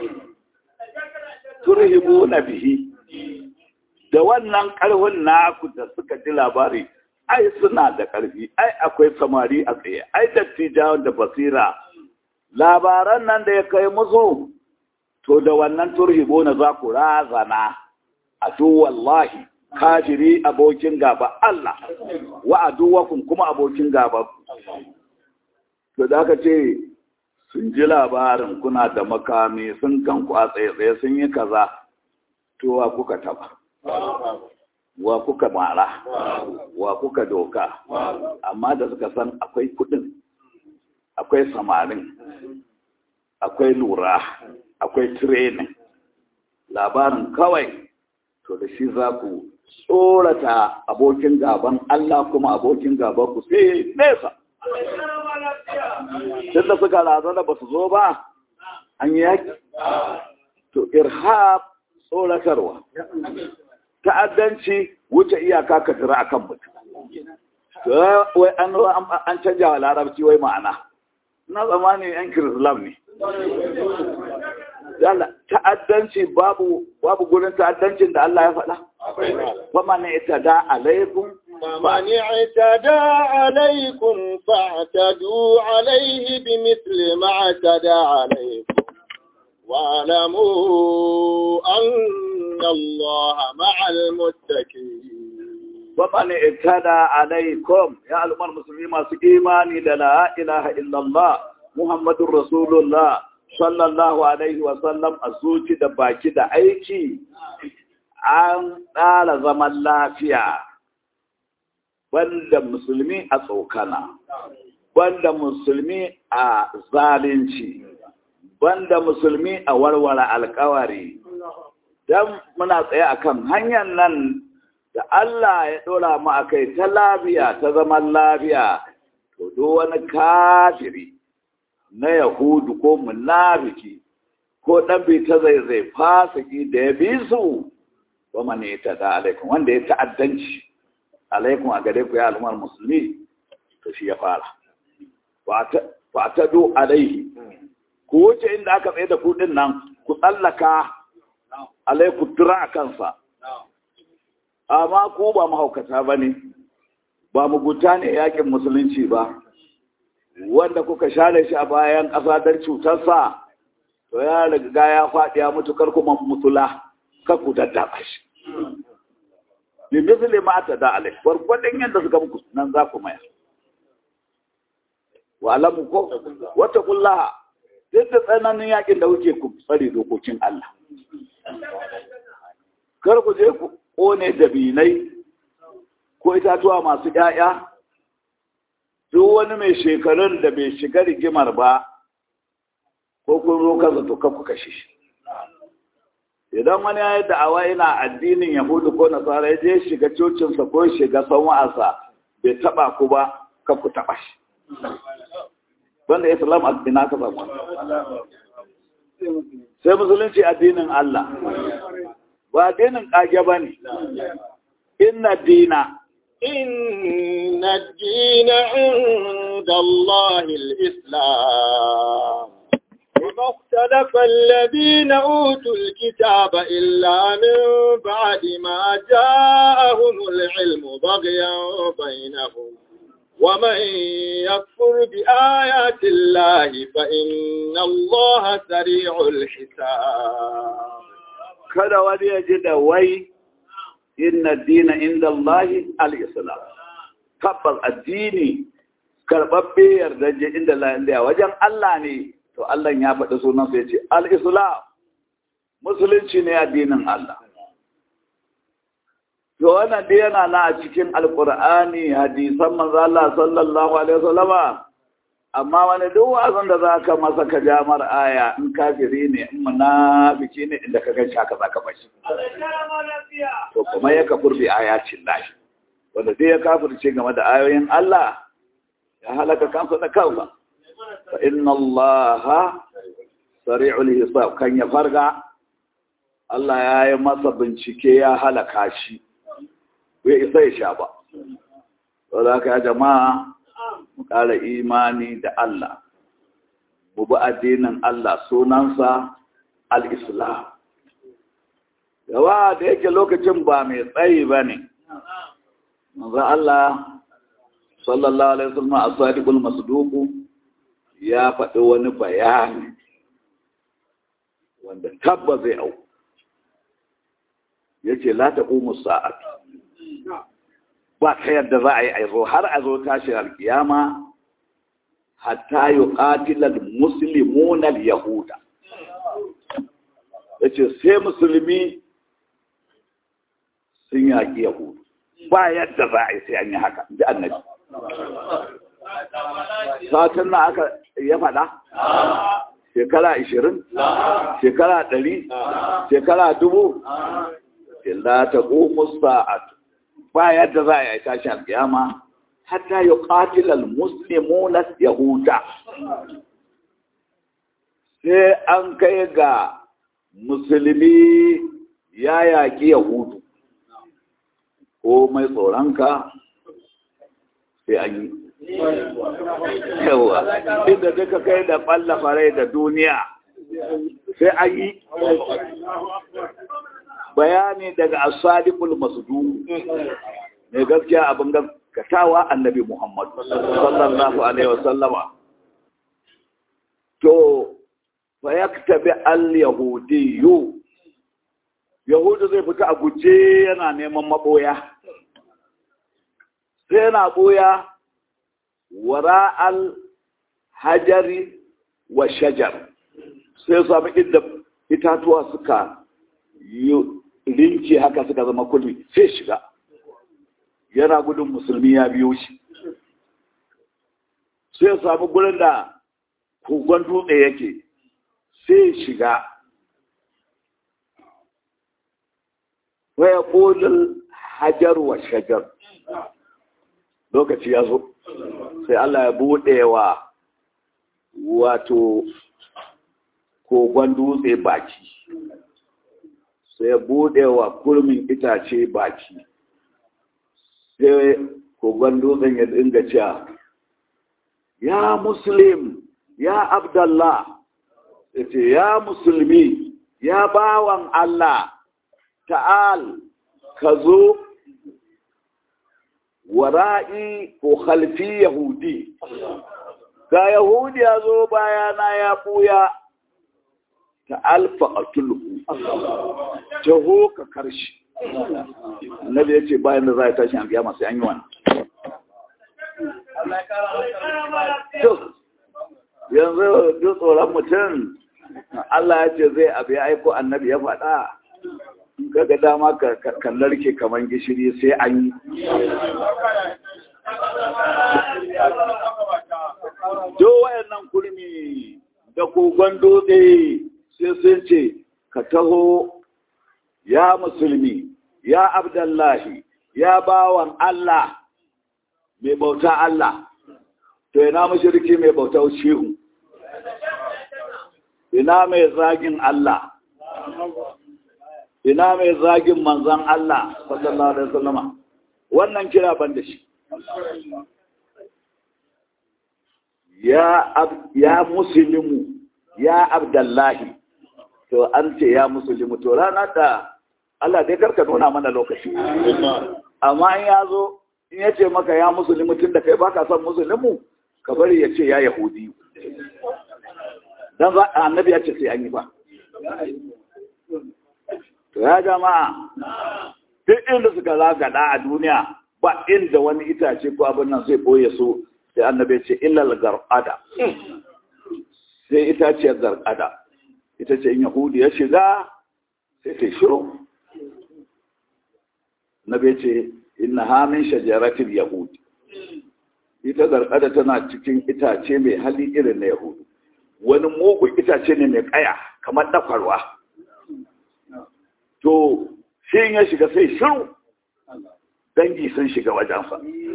turhibuna bihi da wannan ƙarfin naku da suka ji labari ai suna da ƙarfi ai akwai samari a tsaye ai dattijawan da basira labaran nan da ya kai musu to da wannan turhibo na za ku razana a wallahi kafiri abokin gaba Allah wa aduwakum kuma abokin gaba to da aka ce sun ji labarin kuna da makami sun kan ku a tsaye sun yi kaza to wa kuka taba wa kuka mara wa kuka doka amma da suka san akwai kudin akwai samarin akwai lura akwai training labarin kawai to da shi za ku tsorata abokin gaban Allah kuma abokin gaban ku sai nesa tun da suka razana ba su zo ba an yi yaki to irhab tsoratarwa ta'addanci wuce iyaka ka jira akan mutum wai an an canja wa larabci wai ma'ana na zamani yan kirislam ne yalla ta'addanci babu babu gurin ta'addancin da Allah ya faɗa fa man itada alaikum
فمن اعتدى عليكم فاعتدوا عليه بمثل ما اعتدى عليكم واعلموا أن الله مع المتقين
ومن اعتدى عليكم يا ألم المسلمين ما إيماني لا إله إلا الله محمد رسول الله صلى الله عليه وسلم أزوجي da baki da aiki an tsara zaman lafiya banda musulmi a tsokana banda musulmi a zalunci banda musulmi a warware alkawari don muna tsaye akan hanyar nan da Allah ya ɗora mu a kai ta lafiya ta zaman lafiya to do wani kafiri na yahudu ko munafiki ko ɗan bi ta zai zai fasiki da ya bi su ba mane ta da alaikum wanda ya ta'addanci alaikum a gare ku ya al'ummar musulmi to shi ya fara fa ta do alaihi ku wuce inda aka tsaye da kudin nan ku tsallaka alaiku tura a kansa amma ku ba mahaukata ba ne ba mugunta ne yakin musulunci ba wanda kuka share shi a bayan ƙasa don cutarsa to ya riga ya faɗi ya mutu kar kuma mutula kar ku daddaba shi bi misli ma ta da alai gwargwadon yadda suka muku nan za ku maya wa alamu ko wata kullaha duk da tsananin yakin da kuke ku tsare dokokin Allah kar ku je ku kone dabinai ko itatuwa masu ƴaƴa duk wani mai shekarun da bai shiga rigimar ba ko kun zo kansa to kan ku kashe shi idan wani ya yi da'awa yana addinin yahudu ko nasara ya je shiga cocinsa ko shiga sanwa'arsa bai taba ku ba kan ku taba shi wanda islam a ina ka samu sai musulunci addinin Allah ba addinin kage ba ne inna dina
إن الدين عند الله الإسلام وما اختلف الذين أوتوا الكتاب إلا من بعد ما جاءهم العلم بغيا بينهم ومن يكفر بآيات الله فإن الله سريع الحساب
kada wani ya ji da wai inna dina inda Allahi al-islam tabbas addini karɓaɓɓe yardaje inda Allah wajen Allah ne to Allah ya faɗi sunan sai ce al-islam musulunci ne addinin Allah to wannan dai yana na a cikin alqur'ani hadisan manzo Allah sallallahu alaihi wasallama amma wani duk wazan da zaka masa ka jamar aya in kafiri ne in munafiki ne inda ka ganshi haka zaka bashi to kuma ya kafur bi ayatin lahi wanda dai ya kafirce game da ayoyin Allah ya halaka kansa da kansa fa inna Allah sari'ul hisab kan ya farga Allah ya yi masa bincike ya halaka shi bai isa ya sha ba saboda haka ya jama'a mu ƙara imani da Allah mu bi addinin Allah sunansa al-islam yawa da yake lokacin ba mai tsayi ba ne manzo Allah sallallahu alaihi wasallam as-sadiqul masduq ya faɗi wani bayani wanda tabba zai au yace la taqumu sa'atu ba ta yadda za a yi aizo har a zo tashin alkiyama hatta yi ƙatilar musulmunan yahuda ya ce sai musulmi sun yaƙi yahudu ba yadda za a yi sai an yi haka ji annabi satin na aka ya faɗa shekara ishirin shekara ɗari shekara dubu illa ta ƙomus sa'atu ba yadda za a yi tashi alƙiyama hatta yi ƙatilal muslimuna yahuda sai an kai ga musulmi ya yaƙi yahudu ko mai tsoronka sai an yi yawa inda duka kai da ɓalla farai da duniya sai an yi bayani daga asadikul masdu ne gaskiya abin gaskatawa annabi Muhammad sallallahu alaihi wasallama to fa yaktabi al yahudiyyu yahudu zai fita a guje yana neman maboya sai yana boya wara al hajari wa shajar sai sami inda itatuwa suka yi rinci haka suka zama kulmi sai shiga yana gudun musulmi ya biyo shi sai samu gurin da kogon dutse yake sai shiga waya kolin hajar wa shajar lokaci ya zo sai Allah ya buɗe wa wato kogon dutse baki sai bude wa kurmin itace baki sai kogon dutsen ya dinga cewa ya muslim ya abdallah ya ce ya musulmi ya bawan Allah ta'al ka zo wara'i ko khalfi yahudi ga yahudi ya zo bayana ya buya ta alfa a tulhu taho ka karshe annabi ya ce bayan da za a tashi an biya masu yanyi wani yanzu duk tsoron mutum Allah ya ce zai abu ya aiko annabi ya faɗa kaga dama ka kallarke kamar gishiri sai an yi do wayannan kurmi da kogon dutse sai sun ce ka taho ya musulmi ya abdullahi ya bawan Allah mai bauta Allah to ina mushriki mai bauta shehu ina mai zagin Allah ina mai zagin manzan Allah sallallahu alaihi wasallama wannan kira ban da shi ya ya muslimu ya abdullahi to an ce ya muslimu to rana da Allah dai karka nuna mana lokaci amma in ya zo in ya ce maka ya muslimu tun da kai baka son muslimu ka bari ya ce ya yahudi dan annabi ya ce sai an yi ba to ya jama'a duk inda suka zagada a duniya ba inda wani itace ko abin nan zai boye su sai annabi ce illal garqada sai itaciyar garqada ita ce in yahudi ya shiga sai ta shiru nabi ce inna ha min shajaratil yahudi ita garqada tana cikin itace mai hali irin na yahudi wani mugun itace ne mai kaya kamar dakwarwa to shi ya shiga sai shiru dangi sun shiga wajensa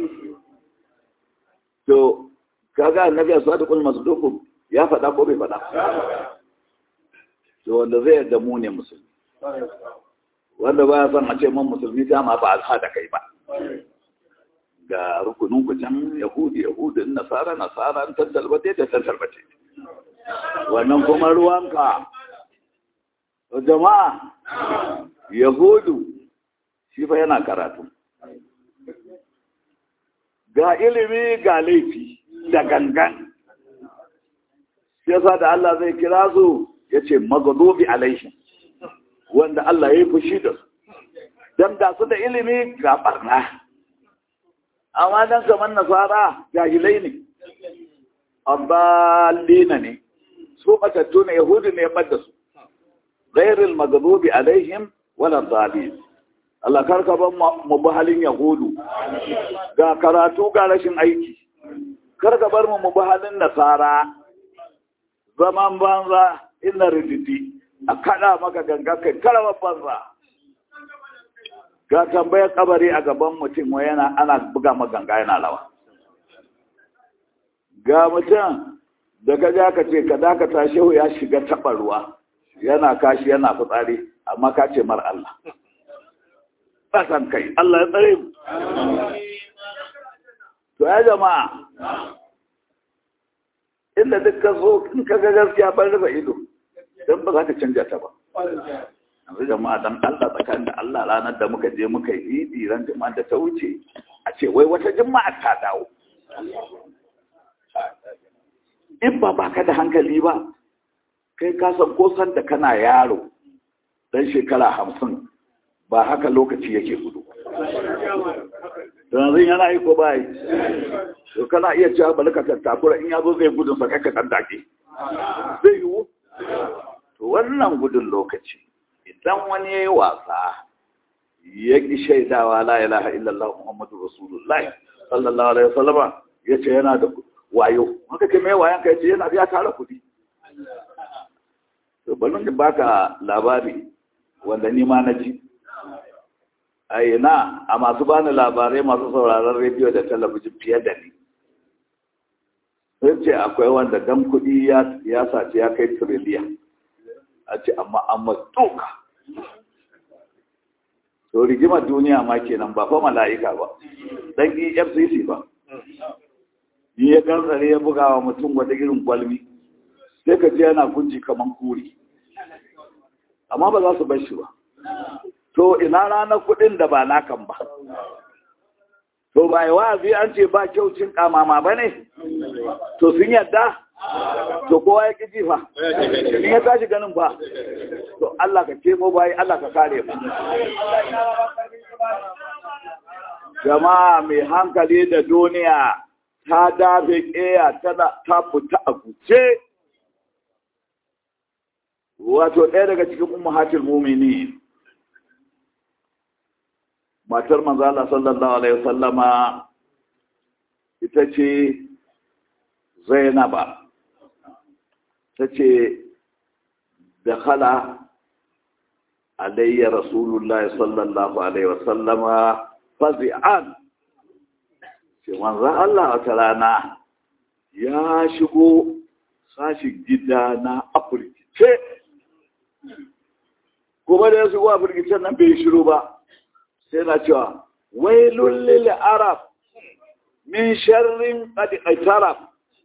to kaga annabi a sadiqul masduq ya faɗa ko bai faɗa to wanda zai yarda mu ne musulmi wanda ba ya san a ce man musulmi ta ma ba a da kai ba ga rukunin ku can yahudi yahudi nasara nasara an tantalbate da tantalbate wannan kuma ruwanka jama'a yahudu shi fa yana karatu ga ilimi ga laifi da gangan yasa da Allah zai kira su ya ce magadobi alaihi wanda Allah ya yi fushi da su don da su da ilimi ga barna amma don kamar nasara jahilai ne abbalina ne su matattu ne yahudu ne ya ɓadda su ghairil magadobi alaihim wala zalim Allah karka ban mu bi halin yahudu ga karatu ga rashin aiki karka bar mu mu bi halin nasara zaman banza ina rididi a kada maka ganga kai karawa banza ga tambayar kabari a gaban mutum wa yana ana buga maganga yana lawa ga mutum da ka ja ka ce ka dakata shehu ya shiga taɓa ruwa yana kashi yana fitsari amma ka ce mar Allah ƙasan kai Allah ya tsare mu to ya jama'a inda duk ka zo in ka ga gaskiya ban rufe ido don ba za ka canja ta ba yanzu jama'a dan Allah tsakanin da Allah ranar da muka je muka yi idi ran jama'a da ta wuce a ce wai wata jima'a ta dawo in ba baka da hankali ba kai ka san ko san da kana yaro dan shekara hamsin ba haka lokaci yake gudu yanzu yana yi ko ba yi to kana iya cewa bari ka tattakura in ya zo zai gudun sa kai ka dan dake zai yiwu to wannan gudun lokaci idan wani ya yi wasa ya ƙi shaidawa la ilaha illallah muhammadu rasulullah sallallahu alaihi wasallama ya ce yana da wayo haka ce mai wayan ka ya ce yana ya tara kuɗi to bari da baka labari wanda ni ma na ji a ina a masu bani labarai masu sauraron rediyo da talabijin fiye da ni sai ce akwai wanda dan kuɗi ya sace ya kai tiriliyan a ce amma an matuka to rigimar duniya ma kenan ba fa mala'ika ba dan efcc ba yi ya gantsare ya buga wa mutum wata irin gwalmi sai ka je yana kunci kaman kuri amma ba za su bar shi ba to ina ranar kudin da ba nakan ba to ba yi wa'azi an ce ba kyau cin kamama ba ne to sun yadda to kowa ya ƙi ji fa in ya tashi ganin fa to Allah ka kemo bayi Allah ka kare mu jama'a mai hankali da duniya ta dafe ƙeya ta fita a guce wato ɗaya daga cikin ummahatul mumini matar manzala sallallahu alaihi wasallama ita ce zainaba ta ce da khala alayya rasulullah sallallahu alaihi wasallama fazi'an ce manzan Allah wata rana ya shigo sashin gida na afirkice kuma da ya shigo afirkicen nan bai shiru ba sai na cewa wailun lil arab min sharrin qad itaraf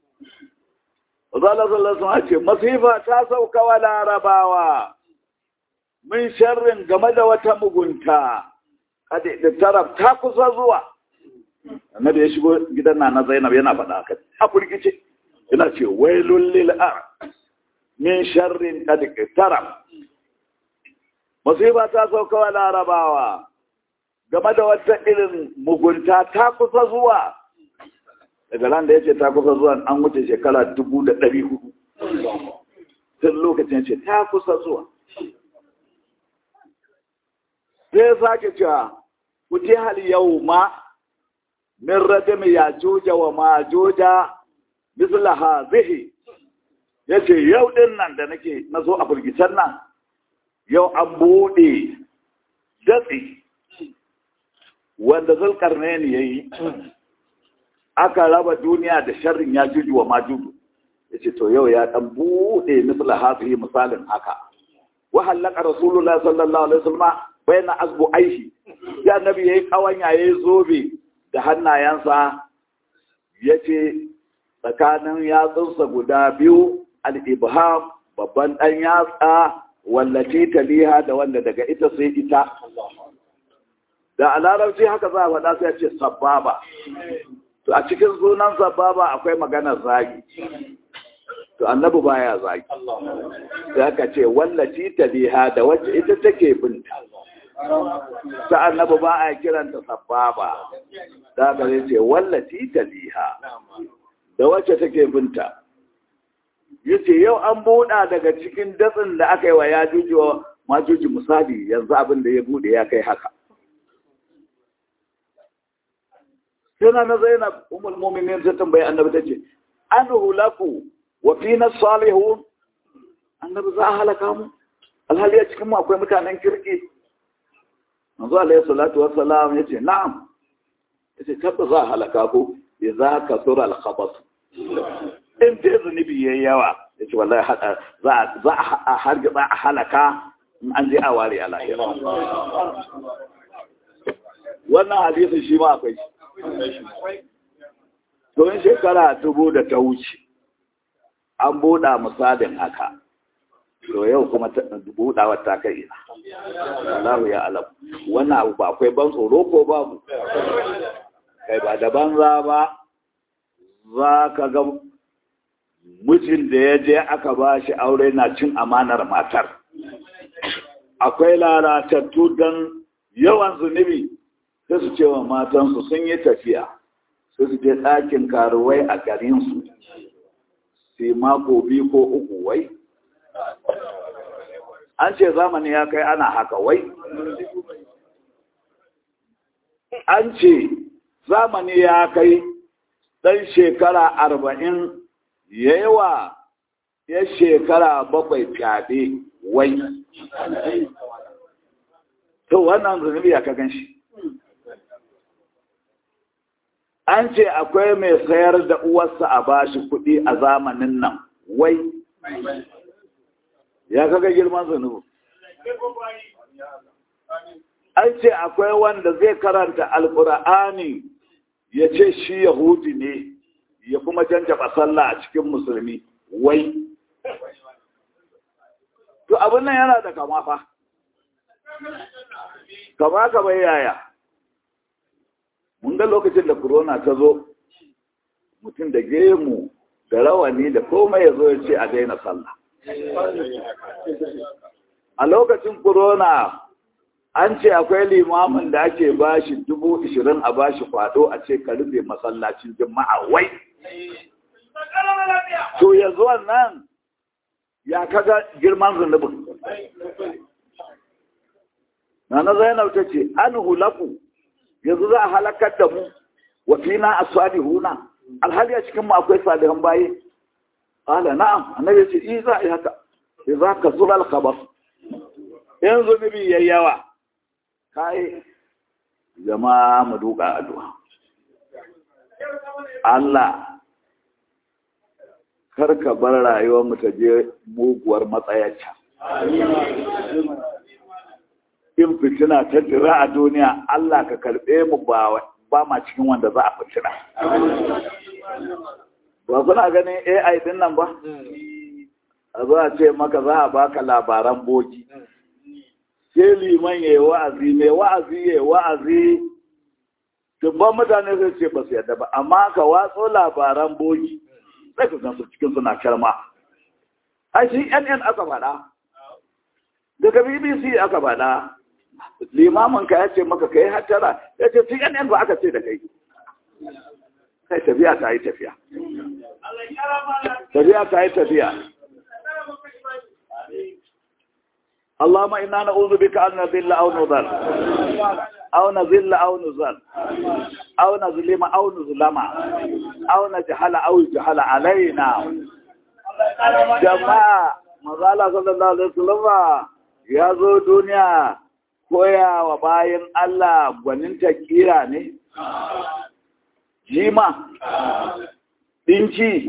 Zala sallallahu alaihi ce masifa ta sauka wa larabawa min sharrin game da wata mugunta qad itaraf ta kusa zuwa annabi ya shigo gidan na Zainab yana faɗa haka a furgice yana ce wailun lil arab min sharrin qad itaraf masifa ta sauka wa larabawa game da wata irin mugunta ta kusa zuwa daga ran da ya ce ta kusa zuwa an wuce shekara dubu da ɗari hudu tun lokacin ya ce ta kusa zuwa sai ya sake cewa kuti hal yau ma min radami ya joja wa ma joja misla hazihi ya ce yau din nan da nake na zo a firgicen nan yau an buɗe datsi wanda zulkarnaini ya yi aka raba duniya da sharrin ya juju wa majuju ya ce to yau ya ɗan buɗe misla hazihi misalin haka wa hallaka rasulullah sallallahu alaihi wasallam bayan azbu aishi ya nabi yayi kawanya yayi zobe da hannayensa yace tsakanin yatsunsa guda biyu al-ibham babban dan yatsa wallace taliha da wanda daga ita sai ita da a larabci haka za a faɗa sai ce sababa to a cikin sunan sababa akwai maganar zagi to annabi baya zagi sai aka ce wallace taliha da wacce ita take binta ta annabi ba a kiranta sababa da aka zai ce wallace taliha da wacce take binta yace yau an buɗa daga cikin datsin da aka yi wa ya juji wa majuji misali yanzu abin da ya buɗe ya kai haka Suna na Zainab umul mu'minin ta tambayi annabi tace an hulaku wa fina salihun annabi za a halaka mu alhali a cikin mu akwai mutanen kirki manzo alaihi salatu wassalam yace na'am yace tabbas za a halaka ku idza kasura al-khabath in dai zunubi yayi yawa yace wallahi hada za za a harga za a halaka in an je a ware a lahira wannan hadisin shi ma akwai to in shekara dubu da ta wuce an buɗa misalin haka to yau kuma buɗawar ta kai ina Allah ya alam wannan abu ba akwai ban tsoro ko babu kai ba da banza ba za ka ga mijin da ya je aka ba shi aure na cin amanar matar akwai lalatattu don yawan zunubi sai su ce wa matansu sun yi tafiya sai su je ɗakin karuwai a garinsu sai mako biyu ko uku wai an ce zamani ya kai ana haka wai an ce zamani ya kai ɗan shekara arba'in ya yi wa ya shekara bakwai fyaɗe wai to wannan zunubi ya ka gan shi an ce akwai mai sayar da uwarsa a bashi kuɗi a zamanin nan wai ya kaga girman zunubu an ce akwai wanda zai karanta alkur'ani ya ce shi yahudi ne ya kuma janjaba sallah a cikin musulmi wai to abin nan yana da kama fa kama kama yaya mun ga lokacin da corona ta zo mutum da gemu da rawani da komai ya zo ya ce a daina sallah a lokacin corona an ce akwai limamin da ake bashi dubu ishirin a bashi kwado a ce ka rufe masallacin jima'a wai to yanzu wannan ya kaga girman zunubin Nana Zainab ta ce, An hulaku, yanzu za a halakar da mu, wa fina a huna, alhali a cikin mu akwai salihan baye. Ala na'am, annabi ce, "I za a yi haka, sai za ka zura alkabar." In zunubi ya yawa, kai jama'a mu duka addu'a. Allah, kar ka bar rayuwar mu ta je muguwar matsayacca. in fitina ta jira a duniya Allah ka karɓe mu ba ma cikin wanda za a fitina. Ba suna ganin AI din nan ba? A zo a ce maka za a baka labaran boki. Sai liman ya yi wa'azi, mai wa'azi ya yi wa'azi, dubban mutane zai ce ba su yadda ba, amma ka watso labaran boki, sai ka gansu cikin suna karma. A shi NN aka faɗa, daga BBC aka faɗa, limamin ka ya ce maka kai hatara ya ce CNN ba aka ce da kai kai tafiya ta yi tafiya tafiya ta yi tafiya اللهم إنا نعوذ بك أن نذل أو نضل أو نذل أو نزل أو نظلم أو نظلم أو نجهل أو يجهل علينا جماعة مزالة صلى الله عليه وسلم ya zo duniya koya wa bayan Allah gwaninta kira ne? Jima? Ɗinci?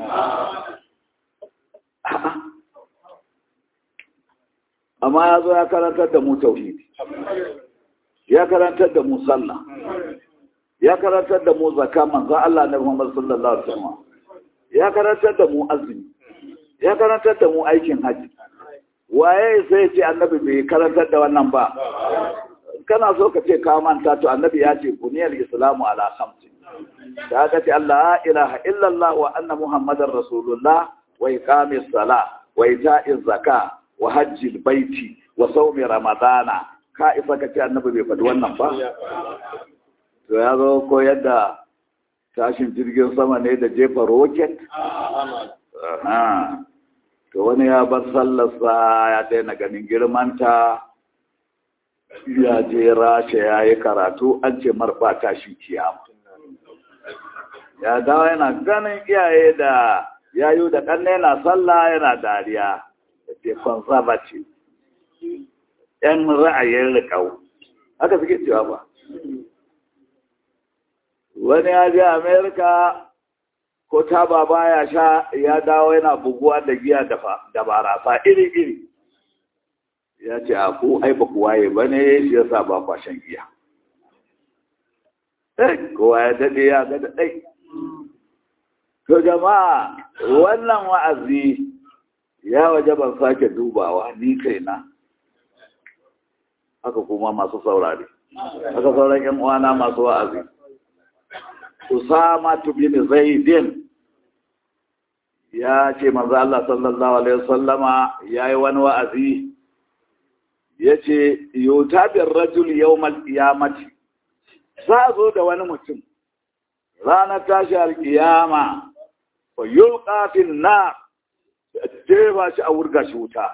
Amma ya zo ya karantar da mu tauhidi, ya karantar da mu sallah, ya karantar da mu zaka manzan Allah na Muhammad sallallahu Alaihi wasallam ya karantar da mu azumi, ya karantar da mu aikin hajji. waye sai ce annabi bai karantar da wannan ba kana so ka ce ka manta to annabi ya ce buniyar islamu ala khamsi shahadati allah ilaha illallah wa anna muhammadar rasulullah wa iqamis sala wa ita'iz zaka wa hajjil baiti wa sawmi ramadana ka isa ka ce annabi bai faɗi wannan ba to ya zo ko yadda tashin jirgin sama ne da jefa roket to wani ya bar sallarsa ya daina ganin girmanta ya je rasha ya yi karatu an ce marba tashi kiyama ya dawo yana ganin iyaye da yayu da ƙanne na sallah yana dariya da ce conservative yan ra'ayin rikau haka suke cewa ba wani ya je amerika ko taba baya sha ya dawo yana buguwa da giya da barasa iri-iri ya ce a ku ai ba kuwaye ba ne shi yasa ba kwashen giya kowa ya daɗe ya ga daɗai to jama'a wannan wa'azi ya waje ban sake dubawa ni kaina haka kuma masu saurari haka sauran yan uwana masu wa'azi Usama bin Zaidin ya ce manzo Allah sallallahu alaihi wasallama yayi wani wa'azi yace yutabir rajul yawmal qiyamati za zo da wani mutum ranar tashi alkiyama fa yulqa fil nar jefa shi a wurga shi wuta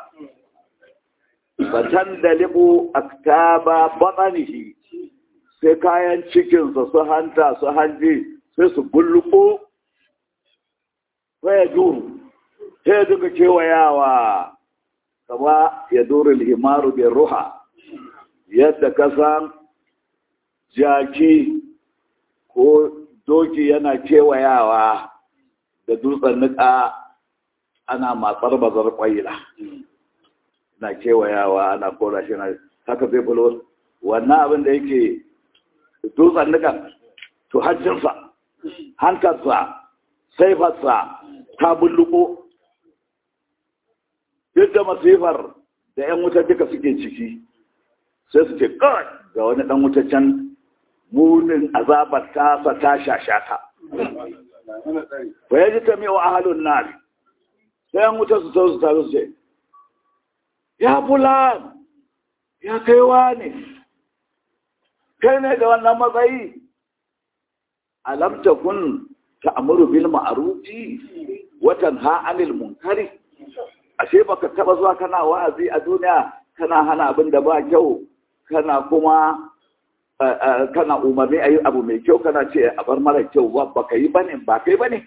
fatan dalibu aktaba batanihi sai kayan cikinsa su hanta su hanji sai su bulluko sai ya duru sai ya duka kewayawa kama ya duru limaru bin ruha yadda kasan jaki ko doki yana kewayawa da dutsen nika ana matsar bazar kwaila na kewayawa ana kora shi na haka zai bulo wannan abin da yake dutsen nukan to hajjinsa hantarsa saifarsa ta bulluko duk da masifar da 'yan wuta duka suke ciki sai su ce kawai ga wani ɗan wutaccen munin azabar tasa ta shashata fa yaji ta mai wa ahalun nari sai an wuta su sau su taru su ce ya fulan ya kaiwa ne kai ne da wannan matsayi alam takun ta'muru bil ma'rufi wa tanha 'anil munkari ashe baka taba zuwa kana wa'azi a duniya kana hana abin da ba kyau kana kuma kana umarni ayi abu mai kyau kana ce a bar mara kyau ba baka yi bane ba kai bane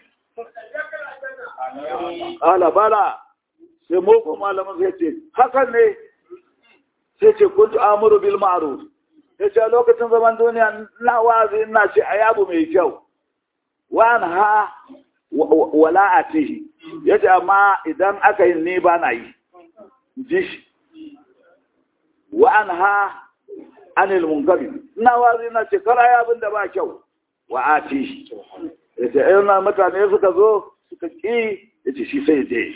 ala bala sai moko malamin sai ce hakan ne sai ce kuntu amuru bil ma'ruf sai ce lokacin zaman duniya na wa'azi ina ce ayi abu mai kyau wa ha wala atihi yace amma idan aka yi ni ba na yi ji shi wa anha anil munkari ina wazi na ce kara ya abin da ba kyau wa atihi yace ayyun na mutane suka zo suka ki yace shi sai je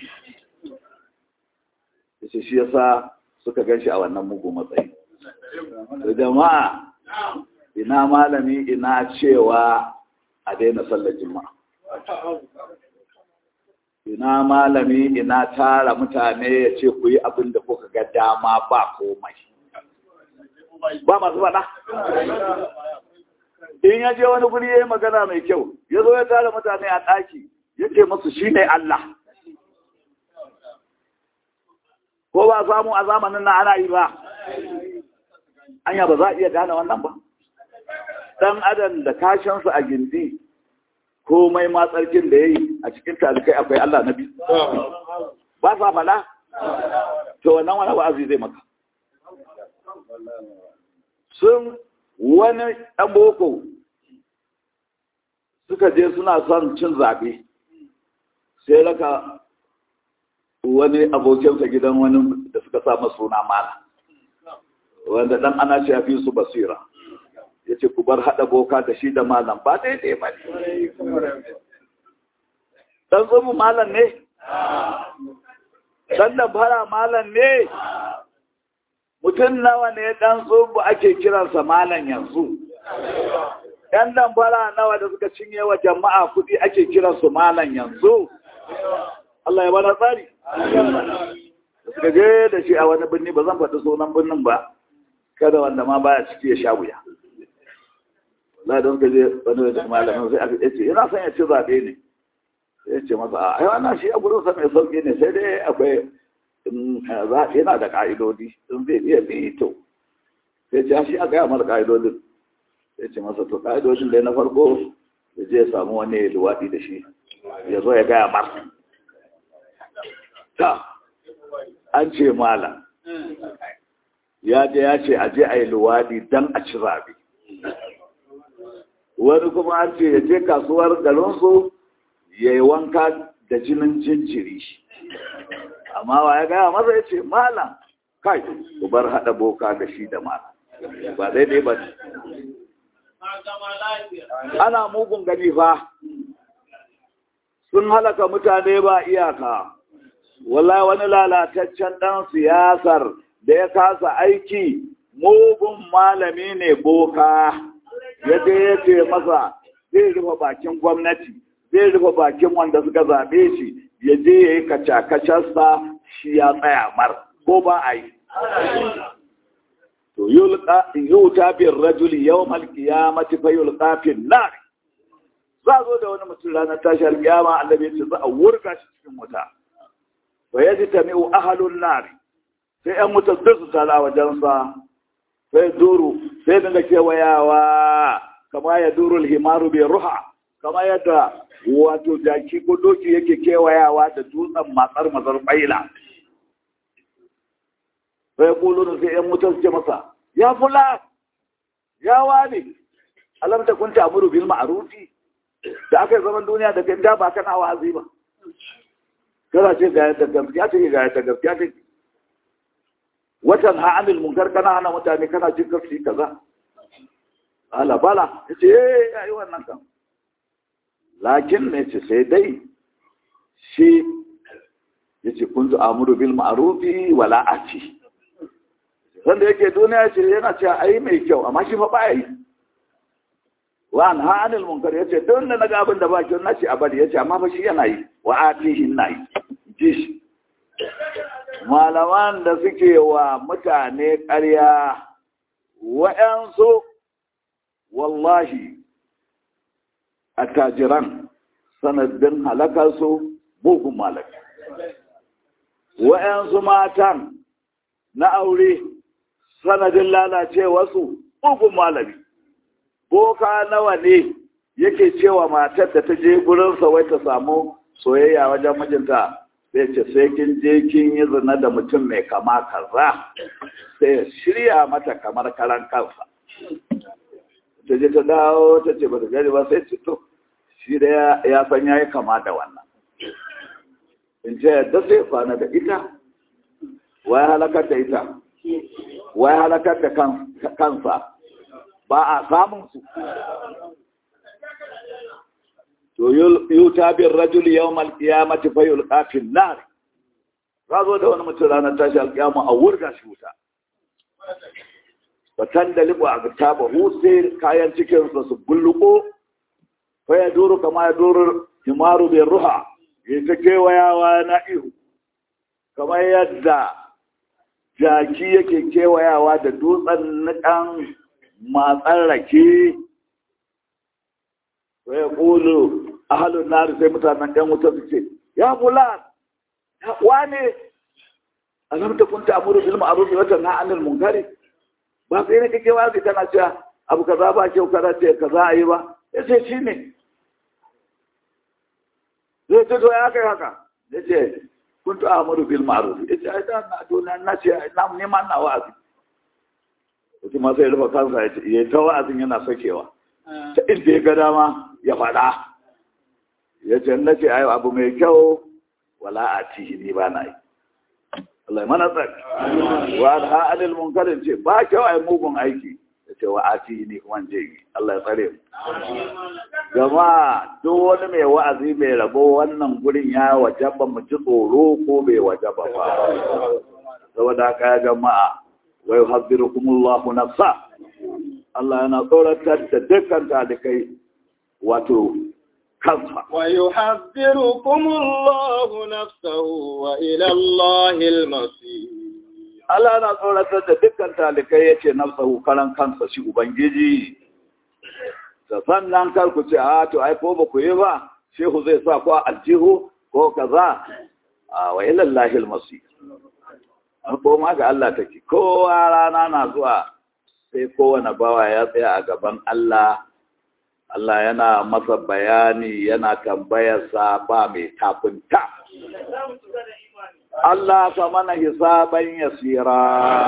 yace shi yasa suka ganshi a wannan mugu matsayi to jama'a ina malami ina cewa a daina sallar juma'a ina malami ina tara mutane ya ce ku yi abin da kuka ga dama ba komai ba masu faɗa in ya je wani guri ya yi magana mai kyau ya zo ya tara mutane a ɗaki ya ce musu shi ne Allah ko ba samu a zamanin na ana yi ba anya ba za a iya gane wannan ba ɗan adam da kashinsa a gindi komai ma tsarkin da ya yi a cikin talikai akwai Allah na biyu. Ba sa fada? To wannan wani wa'azi zai maka. Sun wani ɗan boko suka je suna son cin zaɓe, sai raka wani abokinsa gidan wani da suka samu suna mala, wanda ɗan ana shafi su basira. ya ce ku bar haɗa boka da shi da malam ba daidai ba ne. Ɗan tsubu malam ne? Ɗan da fara malam ne? Mutum nawa ne ɗan tsubu ake kiransa malam yanzu? ‘Yan dan fara nawa da suka cinye wa jama'a kuɗi ake kiransu malam yanzu? Allah ya bada tsari. Suka je da shi a wani birni ba zan faɗi sunan birnin ba, kada wanda ma baya ciki ya sha wuya. la don ka je wani wajen malamin sai aka ce ina son ya ci zaɓe ne ya ce masa a ai wannan shi a gurin sa mai sauƙi ne sai dai akwai zaɓe yana da ƙa'idodi in zai iya bi to sai ce shi a gaya masa ƙa'idodin ya ce masa to ƙa'idodin dai na farko ya je ya samu wani luwaɗi da shi ya zo ya gaya masa ta an ce malam ya je ya ce a je a yi luwaɗi don a ci zaɓe wani kuma an ce ya je kasuwar garinsu ya yi wanka da jinin jinjiri amma wa ya gaya masa ya ce malam kai ku bar haɗa boka da shi da malam ba daidai ba ne ana mugun gani fa sun halaka mutane ba iyaka wallahi wani lalataccen ɗan siyasar da ya kasa aiki mugun malami ne boka ya je ya ce masa zai rufe bakin gwamnati zai rufe bakin wanda suka zaɓe shi ya je ya yi kacakacarsa shi ya tsaya mar ko ba a yi to yuta bin rajuli yau malkiya mace fa yulka fin nar za zo da wani mutum ranar tashar kiyama annabi ce za a wurga shi cikin wuta fa yaji tami'u ahlun nar sai yan wuta duk su tala wajensa sai duru sai dinga kewayawa kama ya duru himaru bai ruha kama yadda wato jaki ko doki yake kewayawa da dutsen matsar mazar baila sai kulun sai yan mutar ce masa ya fula ya wani alam ta kunta amuru bil ma'rufi da aka yi zaman duniya da kai da ba kana wa'azi ba kana ce ga yadda gaskiya take ga yadda gaskiya take watan ha'amil munkar kana hana mutane kana jin kafi kaza ala bala yace eh yayi wannan kan lakin ne ce sai dai shi yace kuntu amuru bil ma'rufi wala ati wanda yake duniya ce yana cewa ai mai kyau amma shi fa ba yi wa an ha'anil munkar yace don da naga abin da ba kyau nace a bari yace amma fa shi yana yi wa atihi na yi ji shi malaman da suke wa mutane ƙarya wa'yansu wallahi attajiran sanadin halakarsu bugun malaki wa'yansu matan na aure sanadin lalacewarsu bugun malami boka nawa ne yake cewa matar da ta je gurinsa wai ta samu soyayya wajen mijinta sai ce sai kin je kin yi zina da mutum mai kama kaza sai shirya mata kamar karan kansa ta je ta dawo ta ce ba ta gani ba sai ce to shi da ya san ya yi kama da wannan in ce yadda sai kwana da ita wai halakar da ita wai halakar da kansa ba a samun su to yuta bin rajul yawmal qiyamati fa yulqa fil nar razo da wani mutum ranar tashi alƙiyama a wurga shi wuta batan da libu a gaba sai kayan cikin sa su bulluko fa ya duru kama ya duru himaru bin ruha ya ta kewayawa na ihu kamar yadda jaki yake kewayawa da dutsen nikan matsan rake wa ya ƙulu ahalun nari sai mutanen ɗan wuta su ce ya fulan wane alam ta kunta amuru bil ma'ruf wa tanha 'anil munkari ba sai ne kake wazi kana cewa abu kaza ba kyau kaza ce kaza ayi ba yace shine zai ce to ya kai haka yace kuntu amuru bil ma'ruf yace ai da na to na ce na neman na wa'azi kuma sai rufa kansa ya ta wa'azin yana sakewa ta inda ya ga dama ya faɗa ya ce na ce ayo abu mai kyau wala a cihi ni ba na yi Allah mana tsaki wa da ha'adil munkarin ce ba kyau ai mugun aiki ya ce wa a cihi ni kuma je yi Allah ya tsare mu jama'a duk wani mai wa'azi mai rabo wannan gurin ya wajaba mu ji tsoro ko bai wajaba ba saboda haka ya jama'a wa yuhaddirukumullahu nafsa Allah yana tsoratar da dukkan talikai wato kansa.
Wa yuhaddirukumullahu nafsahu wa ila Allahil masir.
Allah yana tsoratar da dukkan talikai yace nafsahu karan kansa shi ubangiji. Da sannan kar ku ce a to ai ko ba ku yi ba shehu zai sa ku aljihu ko kaza a wa ila Allahil masir. Ko ma ga Allah take kowa rana na zuwa sai kowane bawa ya tsaya a gaban Allah, Allah yana masa bayani yana tambayarsa ba mai tafinta. Allah ka mana hisaban yasira.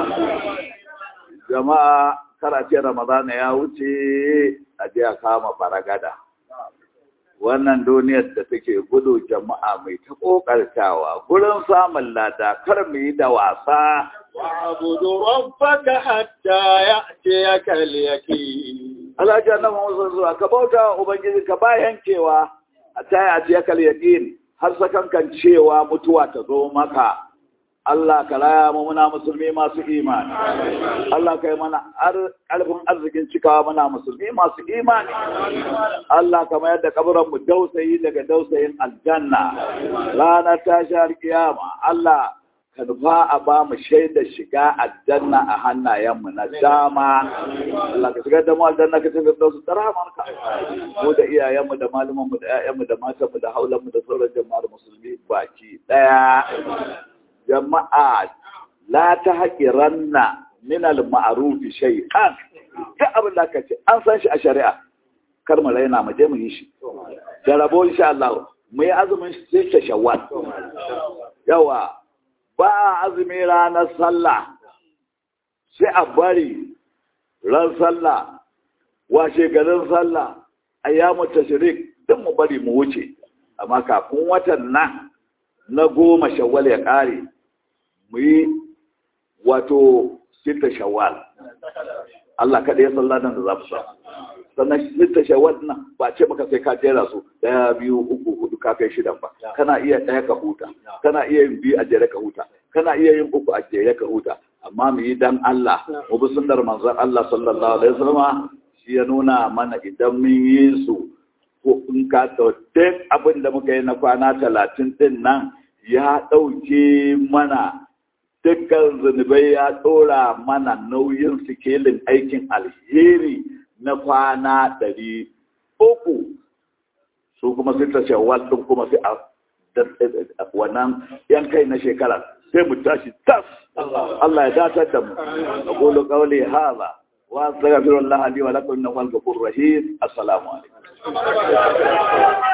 Jama'a karace Ramadana ya wuce a je a kama baragada. Wannan duniyar da take gudu jama'a mai ta ƙoƙartawa, gurin samun lada kar mu yi da wasa.
واعبد ربك حتى يأتيك اليقين
Allah ya nan Muhammad zuwa ka bauta wa ubangiji ka ba yankewa a taya a tiyakal yaqin har sakankan cewa mutuwa ta zo maka Allah ka raya mu muna musulmi masu imani Allah kai mana ƙarfin arzikin cikawa muna musulmi masu imani Allah ka mayar da kaburan mu dausayi daga dausayin aljanna ranar tashar kiyama Allah ka nufa a ba mu shaida shiga aljanna a hannayenmu na dama Allah ka shigar da mu aljanna ka shigar da su tsaramarka mu da iyayenmu da malumanmu da ƴaƴanmu da matanmu da haulanmu da sauran jama'ar musulmi baki ɗaya jama'a la ta haƙiranna min al-ma'ruf shay'an duk abin da ka ce an san shi a shari'a kar mu raina mu je mu yi shi da rabo insha Allah mu yi azumin sai ta shawwal yawa ba azumi ranar sallah sai a bari ran sallah washe garin sallah ayyamu tashrik duk mu bari mu wuce amma kafin watan nan na goma shawwal ya kare mu yi wato sita shawwal Allah kaɗai ya sallah nan da za mu sa sannan sita shawwal nan ba ce maka sai ka jera su daya biyu uku hudu ka kai shidan ba kana iya ɗaya ka huta kana iya yin biyu a jere ka huta kana iya yin uku a jere ka huta amma mu yi dan Allah mu bi sunnar manzon Allah sallallahu alaihi wasallam shi ya nuna mana idan mun yi su ko in ka duk abin da muka yi na kwana talatin din nan ya ɗauke mana dukkan zunubai ya ɗora mana nauyin sikelin aikin alheri na kwana ɗari uku su kuma sai ta shawar ɗin kuma sai a wannan yan kai na shekara sai mu tashi tas Allah ya datar da mu aqulu qawli hadha wa astaghfirullah li wa lakum innahu al-ghafurur rahim assalamu alaikum